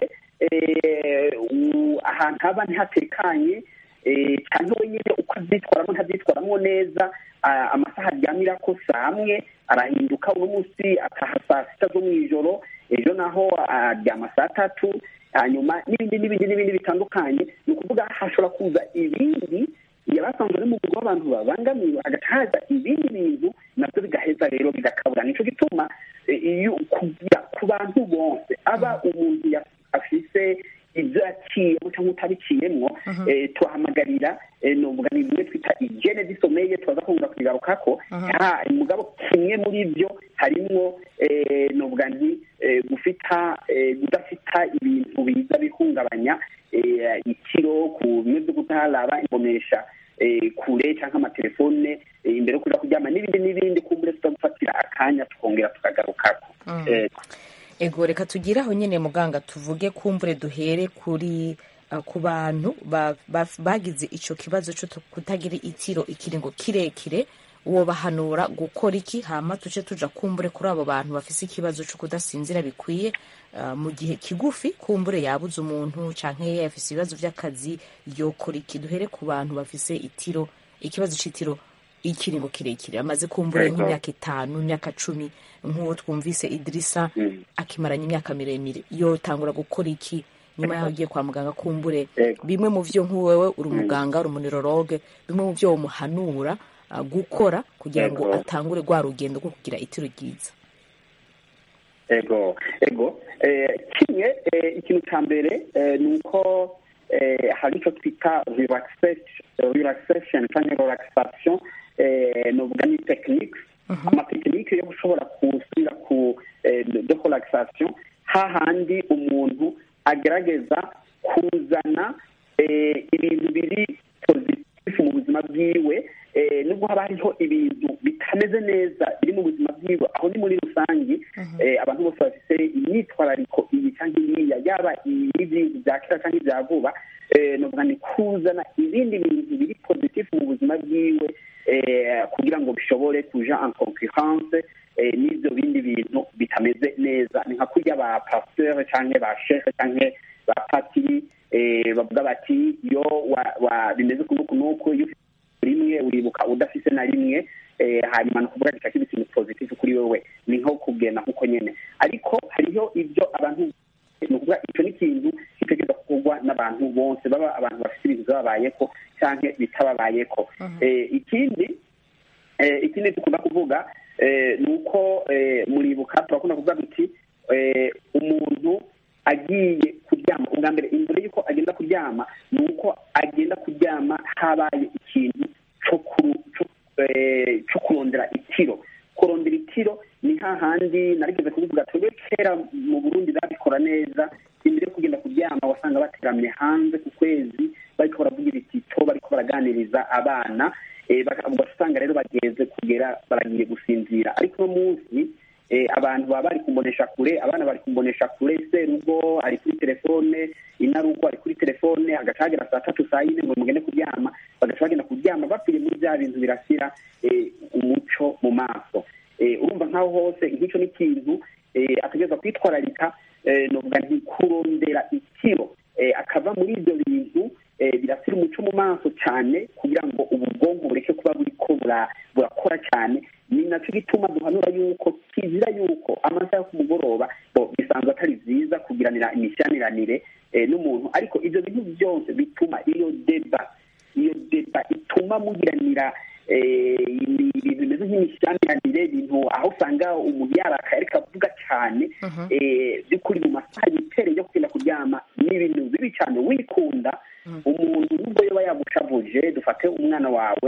eh, u- ahantu haba ntihatekanye eh, cyangwa we nyine uko abyitwaramo ntabyitwaramo neza ah, amasaha aryamirako saa amwe arahinduka uno munsi ataha saa sita zo mu ijoro ejo naho aryama saa tatu hanyuma n'ibindi n'ibindi n'ibindi bitandukanye ni ukuvuga hashobora kuza ibindi yabasanzwe ari mu rugo abantu babangamiwe hagaca haza ibindi bintu nabyo bigaheza rero bigakabura nico gituma eh, iyo kugira ku bantu bose aba umuntu ya- afise ibyo yaciyemo cyangwa utabiciyemwo eh, tuhamagarira eh, novuga ni bimwe twita igene zisomeye tubaza kongera kubigarukako Ha, mugabo kimwe muri byo harimwo eh, novuga nti eh, gufita eh, kudafita ibintu biza bihungabanya eh, ikiro ku bimwe byo kutaraba imbonesha eh, kure cyangwa amatelefone eh, imbere yo kuja kuryama n'ibindi n'ibindi kumbure tutagufatira akanya tukongera tukagarukako Eh, ego reka tugire aho nyine muganga tuvuge kumbure duhere kuri uh, ku bantu ba- ba- bagize ico kibazo cyo tu- kutagira itiro ikiringo kirekire wobahanura gukora iki hama tuce tuja kumbure kuri abo bantu bafise ikibazo cyo kudasinzira bikwiye uh, mu gihe kigufi kumbure yabuze umuntu canke yafise ibibazo vy'akazi yokora iki duhere ku bantu bafise itiro ikibazo c'itiro ikiringo kirekire amaze kumbura Ego. nk'imyaka itanu imyaka cumi nk'uwo twumvise idirisa Mm. akimaranye imyaka miremire yotangura gukora iki nyuma yaho agiye kwa muganga kumbure Ego. bimwe mu vyo nk'uwewe uri umuganga uri umuniroroge bimwe mu vyo womuhanura uh, gukora kugira ngo Ego. atangure rwa rugendo rwo kugira itiro ryiza ego ego eh, kimwe eh, ikintu cya mbere eh, ni uko eh, hari icyo twita relaxation relaxation cyangwa relaxation eh, novuga ni techniques amatekinike yo gushobora gusubira ku eh, de relaxation hahandi umuntu agerageza kuzana eh, ibintu biri positif mu buzima bwiwe eh, nubwo haba hariho ibintu bitameze neza biri mu buzima bwiwe aho ni muri rusange eh, abantu bose bafite imyitwarariko iyi cyangwa iriya yaba ibintu bya kera cyangwa ibya vuba eh, novuga ni kuzana ibindi bintu biri positif mu buzima bwiwe eh, kugira ngo bishobore kuja en concurrence eh, n'ibyo bindi bintu bitameze neza ni nka kurya ba pasteur cyangwa ba chef cyangwa ba patiri eh, bavuga bati iyo wa- wa- bimeze kunuku nuku iyo ufite rimwe uribuka udafise na rimwe eh, hanyuma ni ukuvuga gishaka ikintu positive kuri wewe ni nko kugenda nk'uko nyene ariko hariho ibyo abantu ni ukuvuga icyo ni ikintu gitegereza gukorwa n'abantu bose baba abantu bafite ibintu byababayeko cyangwa bitababayeko Eh, ikindi eh, ikindi dukunda kuvuga eh, ni uko eh, muribuka turakunda kuvuga duti eh, umuntu agiye kuryama ubwa mbere imbere y'uko agenda kuryama ni uko agenda kuryama habaye ikintu cyo kuru- cyo, eh, cyo kurondera itiro kurondera itiro ni hahandi narigeze kubivuga twebwe kera mu burundi babikora neza imbere yo kugenda kuryama wasanga bateramye hanze ku kwezi bariko baravugira itito bariko baraganiriza abana eh, baka- ugasanga rero bageze kugera baragiye gusinzira ariko uno munsi eh, abantu baba bari kumbonesha kure abana bari kumbonesha kure serugo ari kuri telefone inarugo ari kuri telefone agaca hagera saa tatu saa yine ngo mugende kuryama bagaca bagenda kuryama bapfiriye muri bya bintu birasira eh, umuco mu maso eh, urumva nk'aho hose nk'icyo ni ikintu eh, ategereza kwitwararika eh, novuga nti kurondera ikiro eh, akava muri ibyo bintu eh, birasira umuco mu maso cyane kugira ngo ubu bwonko bureke kuba buriko bura- burakora cyane ni nacyo gituma duhanura yuko kizira yuko amasaha yo ku mugoroba bo bisanzwe atari byiza kugiranira imishyaниranire eh, n'umuntu ariko ibyo bintu byose bituma iyo deba iyo deba ituma mugiranira eh, ibi- ibintu bimeze nk'imishyaниranire ibintu aho usanga umuntu yarakaye ariko avuga cyane eh, by'ukuri mu masaha yitereye yo kugenda kuryama ni ibintu bibi cyane wikunda umuntu nubwo yoba yagushavuje dufate umwana wawe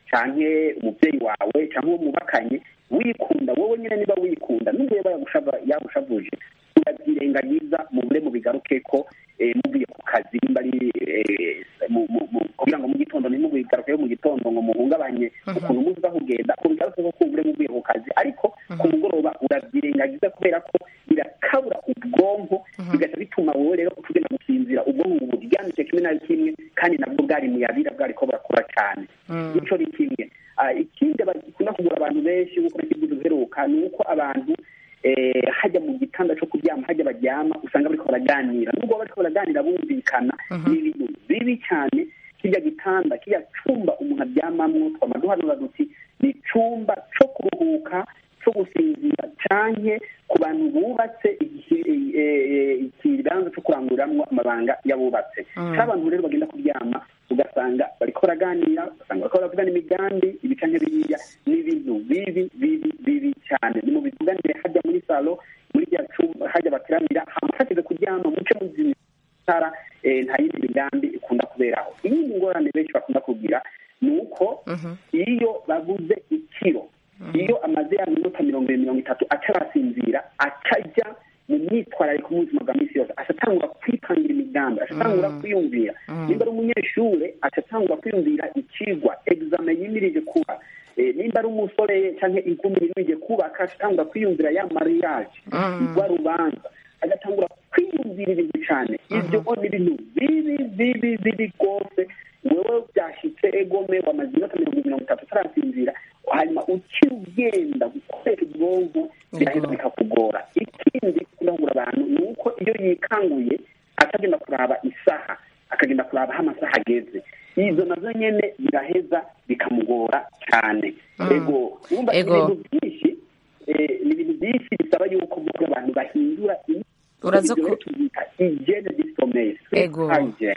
canke umubyeyi wawe canke uwo mubakanye wikunda wowe nyine niba wikunda nubwo yoba yagushava- yagushavuje urabyirengagiza mubure mubigaruke ko eh, muvuye ku kazi nimba ari eh, mu- mu- mu- kugira ngo mu gitondo ntimubigarukeyo mu gitondo ngo muhungabanye ukuntu muza kugenda mubigaruke ko kumbure muvuye ku kazi ariko ku mugoroba urabyirengagiza kubera ko birakabura ubwonko bigaca bituma wowe rero utugenda gusinzira ubwonko ngo buryamike kimwe na kimwe kandi nabwo bwari muyabira bwari ko burakora cyane ico ni kimwe Ah, ikindi bakunda kugura abantu benshi nk'uko nakivuze uheruka ni uko abantu eh, hajya mu gitanda cyo kuryama hajya baryama usanga bariko baraganira nubwo bariko baraganira bumvikana ni ibintu bibi cyane kirya gitanda kirya cumba umuntu aryamamwo twama duhanura duti ni icumba co kuruhuka cyo gusinzira canke ku bantu bubatse iki- eh, ikibanza cyo kuranguriramo amabanga y'abubatse Mm. abantu rero bagenda kuryama ugasanga bariko baraganira ugasanga bariko baravugana imigambi ibi canke biriya ni ibintu bibi bibi bibi cyane ni mu bivuganire hajya muri salo muri rya cumba hajya bateramira hama hageze kuryama muce muzimya itara eh, nta yindi migambi ikunda kuberaho iyindi ngorane benshi bakunda kugira ni uko iyo baguze ikiro iyo amaze ya minota mirongo ibiri mirongo itatu atarasinzira akajya mu myitwarariko mu buzima bwa minsi yose ashatangura kwipangira imigambi ashatangura kwiyumvira nimba ari umunyeshure ashatangura kwiyumvira ikigwa egizame yimirije kuba Eh, nimba ari umusore cyangwa inkumi yimirije kubaka ashatangura kwiyumvira ya mariage rwa rubanza agatangura kwiyumvira ibintu cyane ibyo ni ibintu bibi bibi bibi rwose wewe byashyitse egome wamaze iminota mirongo mirongo itatu utarasinzira hanyuma ukiri ugenda gukoresha ubwonko biraheza bikakugora ikindi kurangura abantu ni uko iyo yikanguye atagenda kuraba isaha akagenda kuraba aho amasaha ageze izo nazo nyene biraheza bikamugora cyane ego urumva ni Ego. ibintu byinshi eh, ni ibintu byinshi bisaba yuko muri abantu bahindura Uraza ibyo ku- tubyita hygiene disomeye ego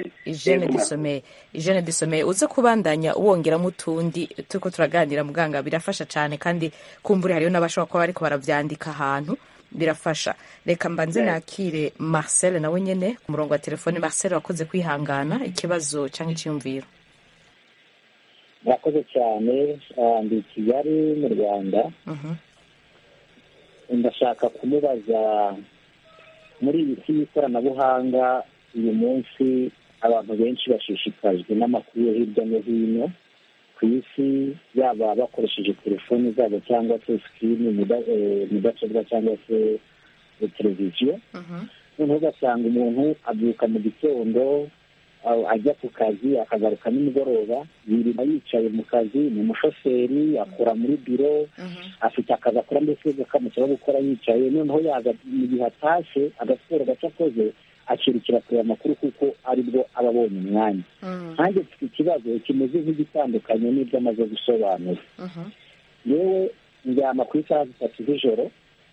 ijene disomeye ijene disomeye uze kubandanya wongeramo utundi turiko turaganira muganga birafasha cyane kandi kumbura hariyo n'abashobora kuba bariko baravyandika ahantu birafasha reka mbanze nakire marcel nawe nyene ku murongo wa telefone marcel wakoze kwihangana ikibazo cyangwa icyiyumviro murakoze cyane ah, ndi i kigali mu rwanda Mhm. ndashaka kumubaza muri iyi si y'ikoranabuhanga uyu munsi abantu benshi bashishikajwe n'amakuru yo hirya no hino ku isi yaba bakoresheje telefoni zabo cyangwa se sikirini muda- eh, mudasobwa cyangwa se eh, televiziyo noneho ugasanga umuntu abyuka mu gitondo a- ajya ku kazi akagaruka nimugoroba yirirwa yicaye mu kazi ni umushoferi akora muri biro afite akazi akora mbese kamusaba gukora yicaye noneho yaza mu gihe atashye agasiporo gace akoze akirukira kureba amakuru kuko aribwo aba abonye umwanya nanjye mfite ikibazo kimeze nk'igitandukanye n'ibyo amaze gusobanura yewe ndyama ku isaha zitatu z'ijoro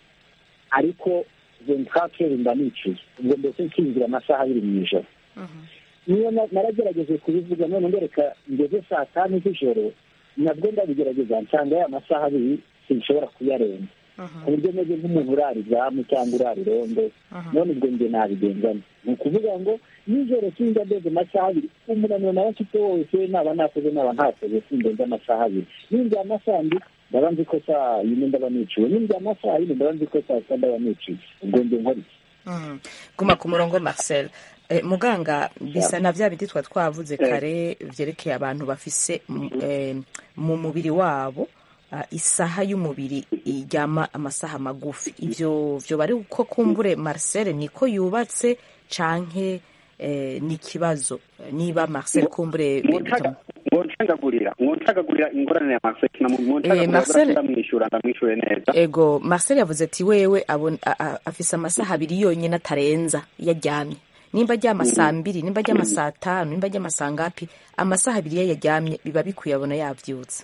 ariko ventikateri mba nicuye ubwo mbese nkinjira amasaha abiri mu ijoro niyo na- naragerageje kubivuga none ngereka ngeze saa tanu z'ijoro nabwo ndabigerageza nsanga ya masaha abiri sinshobora kuyarenza ku buryo meze nk'umuntu urara izamu cyangwa urara irondo none ubwo njye nabigenzamo ni ukuvuga ngo nijoro sinjya ndeze amasaha abiri umunaniro nawe mfite wose naba nakoze naba ntakoze sindenze amasaha abiri ninjya amasaha ndi ndaba nzi ko saa yine ndaba niciwe ninjya amasaha yine ndaba nzi ko saa sita ndaba niciwe ubwo njye nkora iki Mm. guma ku murongo marcel Eh, muganga bisa na bya bindi twa twavuze kare byerekeye abantu bafise mm, eh, mu mubiri wabo ah, isaha y'umubiri ijyama amasaha magufi ivyo vyo bari uko kumbure marcel niko yubatse canke eh, ni ikibazo niba marcel kumbure mwoncagagurira mwoncagagurira ingorane ya maseki na Eh, mwoncagagurira Marcel- ndamwishyura ndamwishyure neza ego marcel yavuze ati wewe abon- a- a- afise amasaha abiri yonyine atarenza iyo aryamye nimba aryama saa mbiri nimba aryama saa tanu nimba aryama saa ngapi amasaha abiri iyo yaryamye biba bikwiye abona yabyutse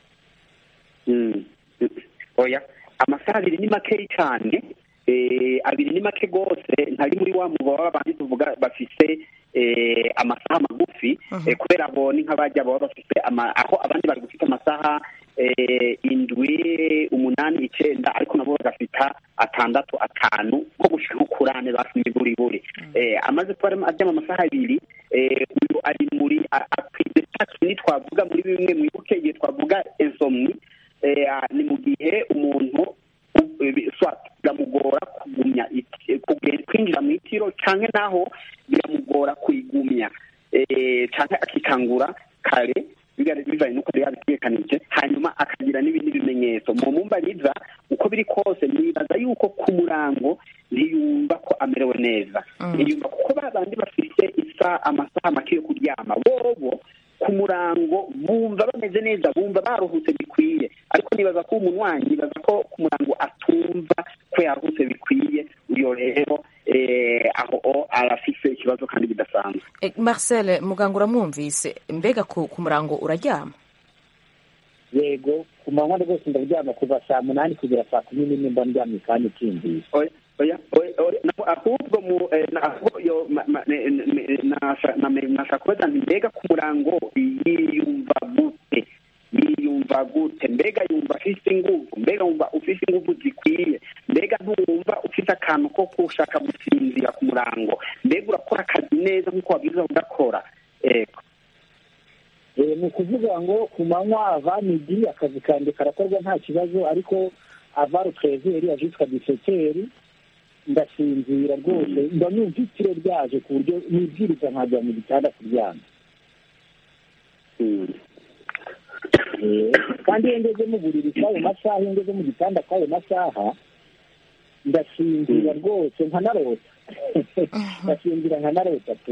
Mm. oya amasaha abiri ni makeyi cyane eh, abiri ni make rwose ntari muri wa mugo baba bandi tuvuga bafise eh, amasaha magufi eh, kubera abo ni nk'abajya baba bafise ama- aho abandi bari gufite amasaha eh, indwi umunani icenda ariko nabo bagafita atandatu atanu nko gushika nko kuri ane bafite buri buri eh, amaze kuba arimo aryama amasaha abiri eh, uyu ari muri a- akwize cya kinini twavuga muri bimwe mwibuke igihe twavuga insomni eh, ah, ni mu gihe umuntu u- eh, bi- swat biramugora kugumya iti- kuge- kwinjira mu itiro canke naho biramugora kuyigumya eh, canke akikangura kare biga- bivanye n'uko yari yabitegekanije hanyuma akagira n'ibindi bimenyetso mu mumbariza uko biri kose nibaza yuko ku murango ntiyumva ko amerewe neza ntiyumva kuko ba bandi bafite isa amasaha make yo kuryama bobo ku murango bumva bameze neza bumva baruhutse bikwiye ariko nibaza ko umuntu wanyu nibaza ko ku murango atumva ko yaruhutse bikwiye uyo rero eh, aho o arafise ikibazo kandi bidasanzwe Eh, marcel muganga uramwumvise mbega ku, ku murango uraryama yego ku manywa rwose ndaryama kuva saa munani kugera saa kumi n'imwe mba ndyamye kandi ukindiye oya oya oya oya na- ahubwo mu eh, na- ahubwo yo ma- ma- ne- ne- ne- nasha- na- me- nashaka kubaza nti mbega ku murango yiyumva gute yiyumva gute mbega yumva afise inguvu mbega wumva ufise inguvu zikwiye mbega ntuwumva ufise akantu ko gushaka gusinzira ku murango mbega urakora akazi neza nk'uko wabwiza ugakora ego Eh, ni ukuvuga ngo ku manywa ava midi akazi kanjye karakorwa nta kibazo ariko ava rutrezeri ajitwa diseteri ndasinzira rwose mba numva itiro ryaje ku buryo nibwiriza nkajya mu gitanda kuryama Eh, kandi iyo ngeze mu buriri kw'ayo masaha iyo ngeze mu gitanda kw'ayo masaha ndasinzira rwose nkanarota ndasinzira nkanarota pe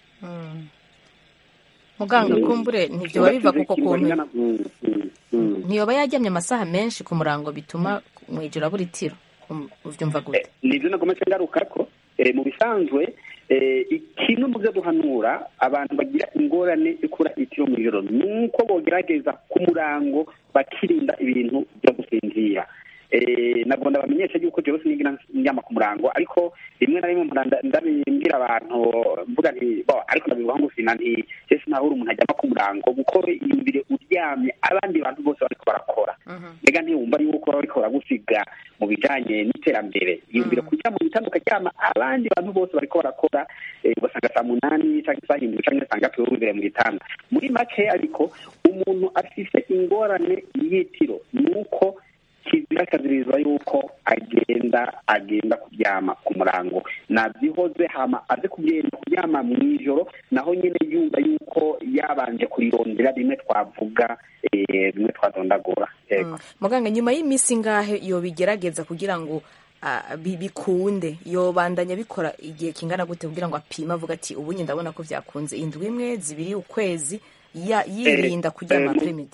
muganga kumbure ntibyoba biva kuko kuntu Mm, mm, mm. ntiyoba yaryamye amasaha menshi ku murango bituma mu ijoro abura itiro Um, uvyumva gute nibyo nagometse ngaruka ko eh, mu bisanzwe eh, ikintu mu byo duhanura abantu bagira ingorane yo kubura itiro mu ijoro ni uko bogerageza ku murango bakirinda ibintu byo gusinzira eh, nabwo ndabamenyesha yuko jewe sinigira ndyama ku murango ariko rimwe na rimwe mpora nda- ndabimbwira abantu mvuga nti bo ariko ndabivuga ngo sina nti ese ntahuri umuntu ajyama ku murango kuko imbere uryamye abandi bantu bose bariko barakora mbega ntiyumva yuko baba bariko baragusiga mu bijanye n'iterambere yumvire kuryama mu gitanda ukaryama abandi bantu bose bariko barakora eh, ugasanga saa munani canke saa hindwi canke saa ngapi wowe wibereye mu gitanda muri make ariko umuntu afise ingorane y'itiro ni uko kizira kazirizwa yuko agenda agenda kuryama ku murango navyihoze hama aze kugenda kuryama mw'ijoro naho nyene yumva yuko yabanje kurirondera rimwe twavuga eh, rimwe twadondagura yego muganga nyuma y'iminsi ngahe yobigerageza kugira ngo ah, bi- bikunde yobandanya bikora igihe kingana gute kugira ngo apime avuga ati ubu nye ndabona ko byakunze indwi imwe zibiri ukwezi ya- yirinda kuryama eh, apremidi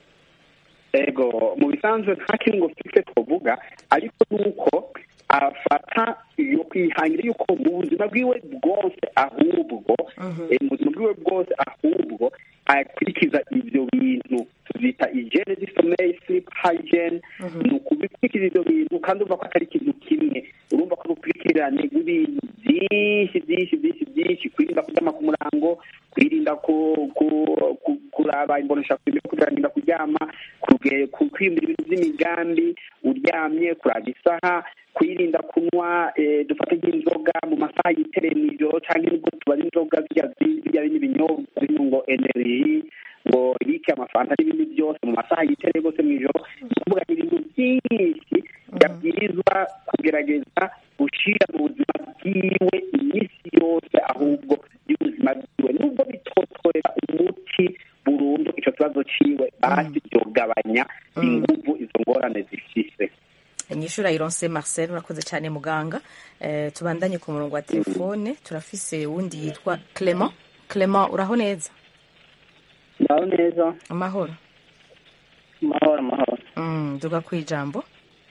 ego mu bisanzwe nta kintu ngo fixe twovuga ariko nuko afata iyo kwihangira yuko mu buzima bwiwe bwose ahubwo eh, mu buzima bwiwe bwose ahubwo akurikiza ivyo bintu tuvyita hygiene du sommeil sleep hygiene ni ukubikurikiza ivyo bintu kandi urumva ko atari ikintu kimwe urumva ko urukurikirane rw'ibintu byinshi byinshi byinshi byinshi kwirinda kuryama ku murango kwirinda ku- ku- ku- kuraba imbonesha kugira kuryama kuge- ku- kwiyumvira ibintu by'imigambi uryamye kuraba isaha kwirinda kunywa eh, dufate nk'inzoga mu masaha yitereye mw'ijoro cyangwa nubwo tubara inzoga zirya zi- zirya bindi binyobwa birimo ngo energy ngo rike amafanta n'ibindi byose mu masaha yitereye rwose mw'ijoro ni ukuvuga ni ibintu byinshi yabwirizwa kugerageza gushyira mu buzima bwiwe iminsi yose ahubwo y'ubuzima bwiwe nubwo bitotorera umuti burundu icyo kibazo ciwe basi byogabanya inguvu izo ngorane zifise inyishura ironse marcel urakoze cyane muganga eh, tubandanye ku murongo wa telefone turafise wundi yitwa clement clement uraho neza ndaho neza amahoro amahoro amahoro mm, duga ku ijambo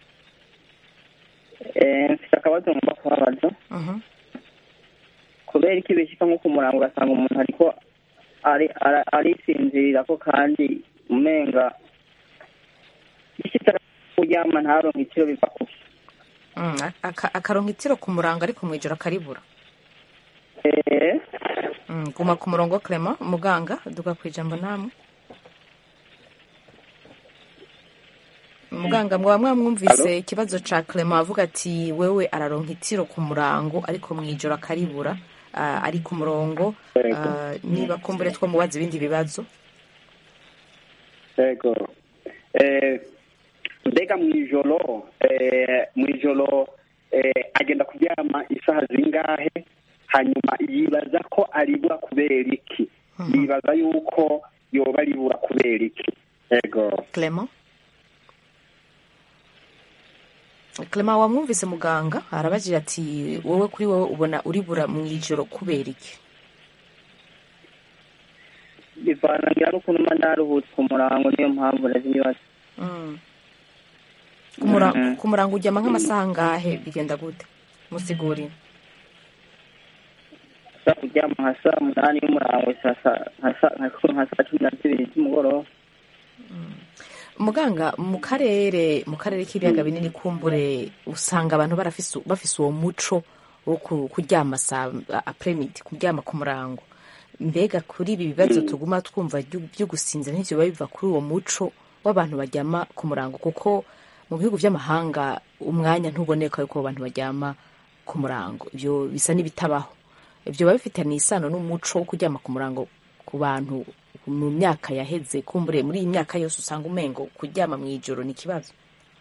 Eh, mfite akabazo ngomba kubabaza Mhm. kubera iki bishyika nko ku murango ugasanga umuntu ariko ari- ara- arisinzirira ko kandi umenga bishyitse kuryama ntaronke ikiro biva kuki Mm, aka- akaronka itiro ku murango ariko mw'ijoro akaribura Eh, Mm, guma ku murongo clement muganga duga ku ijambo namwe muganga mwaba mwamwumvise ikibazo ca clement avuga ati wewe araronka itiro ku murango ariko mw'ijoro akaribura ah, ari ku murongo ah, niba kumbure two mubaza ibindi bibazo yego Eh, mbega mw'ijoro eh, mw'ijoro eh, agenda kuryama isaha zingahe hanyuma yibaza ko aribura kubera iki yibaza yuko yoba aribura kubera iki yego clement clement wamwumvise muganga arabajije ati wowe kuri wowe ubona uribura mw'ijoro kubera iki bivana ngira n'ukuntu mba ndaruhutse ku murango niyo mpamvu ndazibaza Mm. Ku mura- ku murango uryama nk'amasaha ngahe bigenda gute musigurire sa kuryama nka saa munani y'umurango saa sa- nka saa- nka- nka saa cumi na zibiri z'umugoroba muganga mu karere mu karere k'ibiyaga binini kumbure usanga abantu barafise bafise uwo muco wo ku- kuryama saa apremidi kuryama ku murango mbega kuri ibi bibazo tuguma twumva byo byo gusinzira ntibyo biba biva kuri uwo muco w'abantu baryama ku murango kuko mu bihugu by'amahanga umwanya ntuboneka yuko abantu baryama ku murango ibyo bisa n'ibitabaho ibyo biba bifitanye isano n'umuco wo kuryama ku murango ku bantu mu myaka yaheze kumbure muri iyi myaka yose usanga umengo kuryama mu ijoro ni ikibazo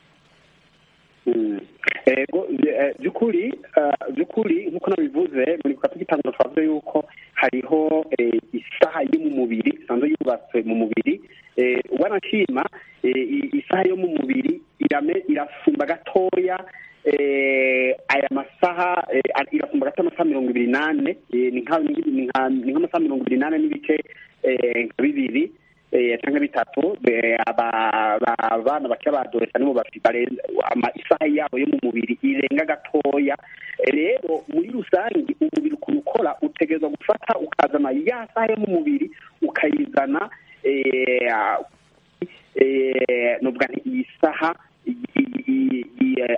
Mm. ego eh, by'ukuri eh, by'ukuri nk'uko nabivuze muri kwa tugitangura twavuze yuko hariho eh, isaha yo mu mubiri isanzwe yubatswe mu mubiri eh, wanashima eh, i- isaha yo mu mubiri irame irasumba gatoya eh, aya masaha eh, ar- irasumba gato amasaha mirongo ibiri n'ane eh, ni nka- ni nka- ni nk'amasaha mirongo ibiri n'ane n'ibice eh, nka bibiri eh, cyangwa bitatu eh, aba- aba- abana bakiri badoresa nibo bafite barenze ama- isaha yabo yo mu mubiri irenga gatoya Eh, rero muri rusange umubiri ukuntu ukora utegerezwa gufata ukazana ya saha yo mu mubiri ukayizana eh, eh, nuvuga nti iyi saha i- i- i-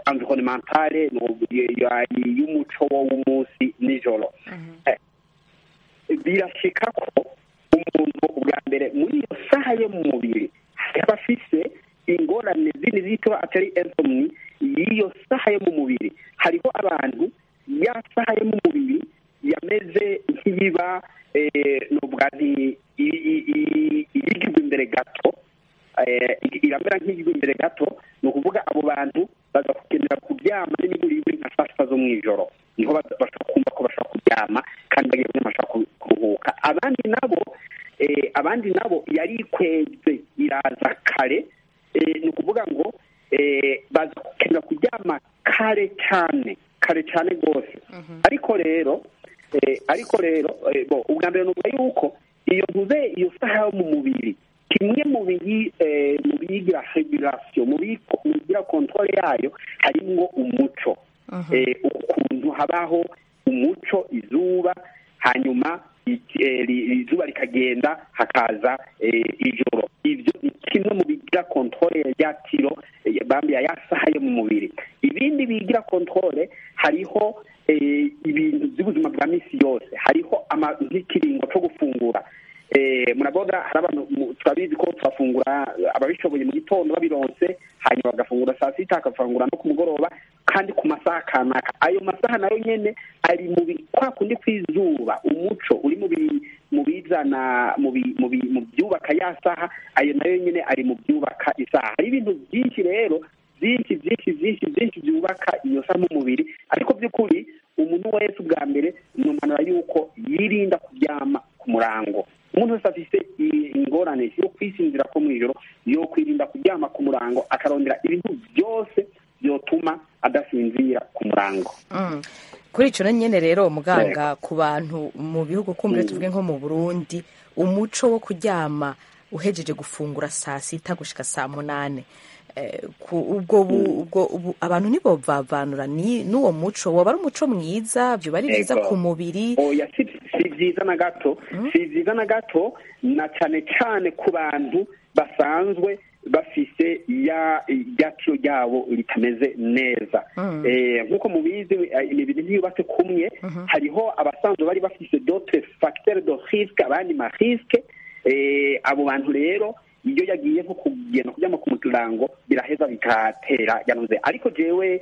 environnementale y'umuco w'umunsi nijoro birashika ko umuntu ubwa mbere muri iyo saha yo mu mubiri yaba afise ingorane zindi zito atari insomni y'iyo saha yo mu mubiri hariho abantu ya saha yo mu mubiri yameze nk'iyiba nubwa iyigizwe imbere gato iramera nk'iyigizwe imbere gato ni ukuvuga abo bantu baza kugendera kuryama n'imigurire nka saa sita zo mu ijoro niho bashobora kumva ko bashobora kuryama kandi bagiye kuryama bashobora kuruhuka abandi nabo abandi nabo yari ikweze iraza kare ni ukuvuga ngo baza gukenera kuryama kare cyane kare cyane rwose ariko rero ariko rero ubwa mbere ni yuko iyo ntuze iyo saha yo mu mubiri kimwe mu biyigira regulasiyo mu bigira kontwari yayo harimo umuco ukuntu habaho umuco izuba hanyuma izuba rikagenda hakaza ijoro ibyo ni kimwe mu bigira kontwari ya tiro bambiya ya saha yo mu mubiri ibindi bigira kontwari hariho ibintu by'ubuzima bwa minsi yose hariho nk'ikiringo cyo gufungura murabona hari abantu turabizi ko turafungura ababishoboye mu gitondo babironse hanyuma bagafungura saa sita bagafungura no ku mugoroba kandi ku masaha kanaka ayo masaha nayo nyine ari mu kwa kundi kw'izuba umuco uri mu bizana mu byubaka ya saha ayo nayo nyine ari mu byubaka isaha hari ibintu byinshi rero byinshi byinshi byinshi byinshi byubaka iyo saha mu mubiri ariko by'ukuri umuntu wese ubwa mbere ni umanura yuko yirinda kuryama ku murango umuntu wese afite ingorane yo kwisinzira ko mu ijoro yo kwirinda kuryama ku murango akarondera ibintu byose byotuma adasinzira ku murango kuri icyo nyine rero muganga ku bantu mu bihugu kumwe tuvuge nko mu burundi umuco wo kuryama uhejeje gufungura saa sita gushyika saa munani ubwo abantu nibo bavanura n'uwo muco waba ari umuco mwiza byuba ari byiza ku mubiri si byiza na gato si byiza na gato na cyane cyane ku bantu basanzwe bafise ya ryacyo ryabo ritameze neza nk'uko mubizi imibiri ntiyubatse kumwe hariho abasanzwe bari bafise dote fagiteri do risike abandi ma risike abo bantu rero iyo yagiye nko kugenda kuryama ku muturango biraheza bigatera yanuze ariko jewe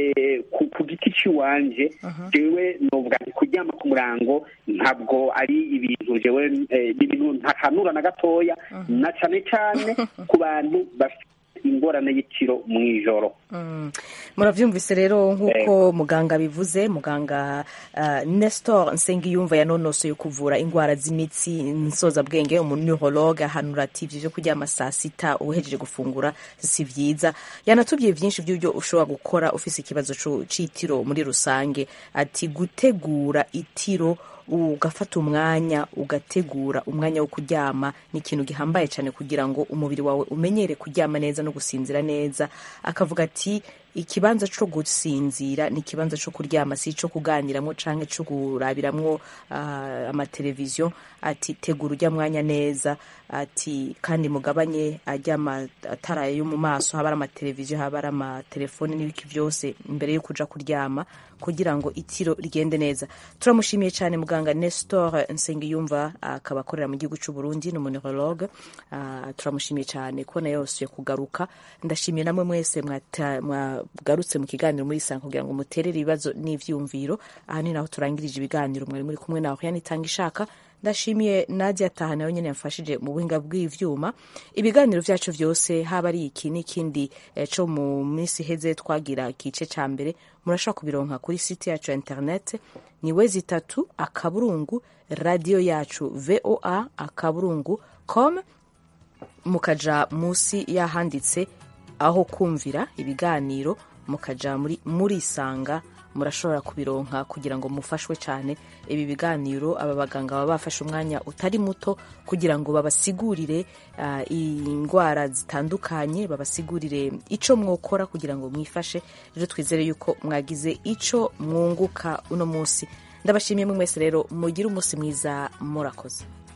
ku giti cy'iwanje jewe novuga nti kuryama ku murango ntabwo ari ibintu jewe ibintu ntakanura na gatoya na cyane cyane ku bantu bafite ingorane y'ikiro mu ijoro murabyumvise rero nk'uko muganga bivuze muganga nestor nsengiyumva yanonosoye kuvura indwara z'imitsi nsozabwenge umunihologe ahanura ati ibyo byo kuryama saa sita uhejeje gufungura si byiza yanatubwiye byinshi by'ibyo ushobora gukora ufite ikibazo cy'itiro muri rusange ati gutegura itiro ugafata umwanya ugategura umwanya wo kuryama ni ikintu gihambaye cyane kugira ngo umubiri wawe umenyere kuryama neza no gusinzira neza akavuga ati ikibanza cyo gusinzira ni ikibanza cyo kuryama si icyo kuganiramwo cyangwa cyo kurabiramwo amateleviziyo ati tegura ujya mwanya neza ati kandi mugabanye ajya amatara yo mu maso haba ari amateleviziyo haba ari amatelefoni n'ibiki byose mbere yo kuja kuryama kugira ngo itiro rigende neza turamushimiye cyane muganga nestor nsengiyumva akaba akorera mu gihugu cy'u burundi ni umunihologe turamushimiye cyane kubona yose kugaruka ndashimiye namwe mwese mwagarutse mu kiganiro muri sanga kugira ngo muterere ibibazo n'ivyumviro aha ni naho turangirije ibiganiro mwari muri kumwe nawe yanitanga ishaka ndashimiye nadia taha nawe nyine yamfashije mu buhinga bw'ivyuma ibiganiro vyacu vyose haba ari iki n'ikindi co mu minsi iheze twagira igice ca mbere murashobora kubironka kuri site yacu ya internet ni wezi itatu akaburungu radiyo yacu voa akaburungu com mukaja musi yahanditse aho kumvira ibiganiro mukaja muri murisanga murashobora kubironka kugira ngo mufashwe cyane ibi biganiro aba baganga baba bafashe umwanya utari muto kugira ngo babasigurire uh, indwara zitandukanye babasigurire ico mwokora kugira ngo mwifashe rero twizere yuko mwagize ico mwunguka uno munsi ndabashimiye mwe mwese rero mugire umunsi mwiza murakoze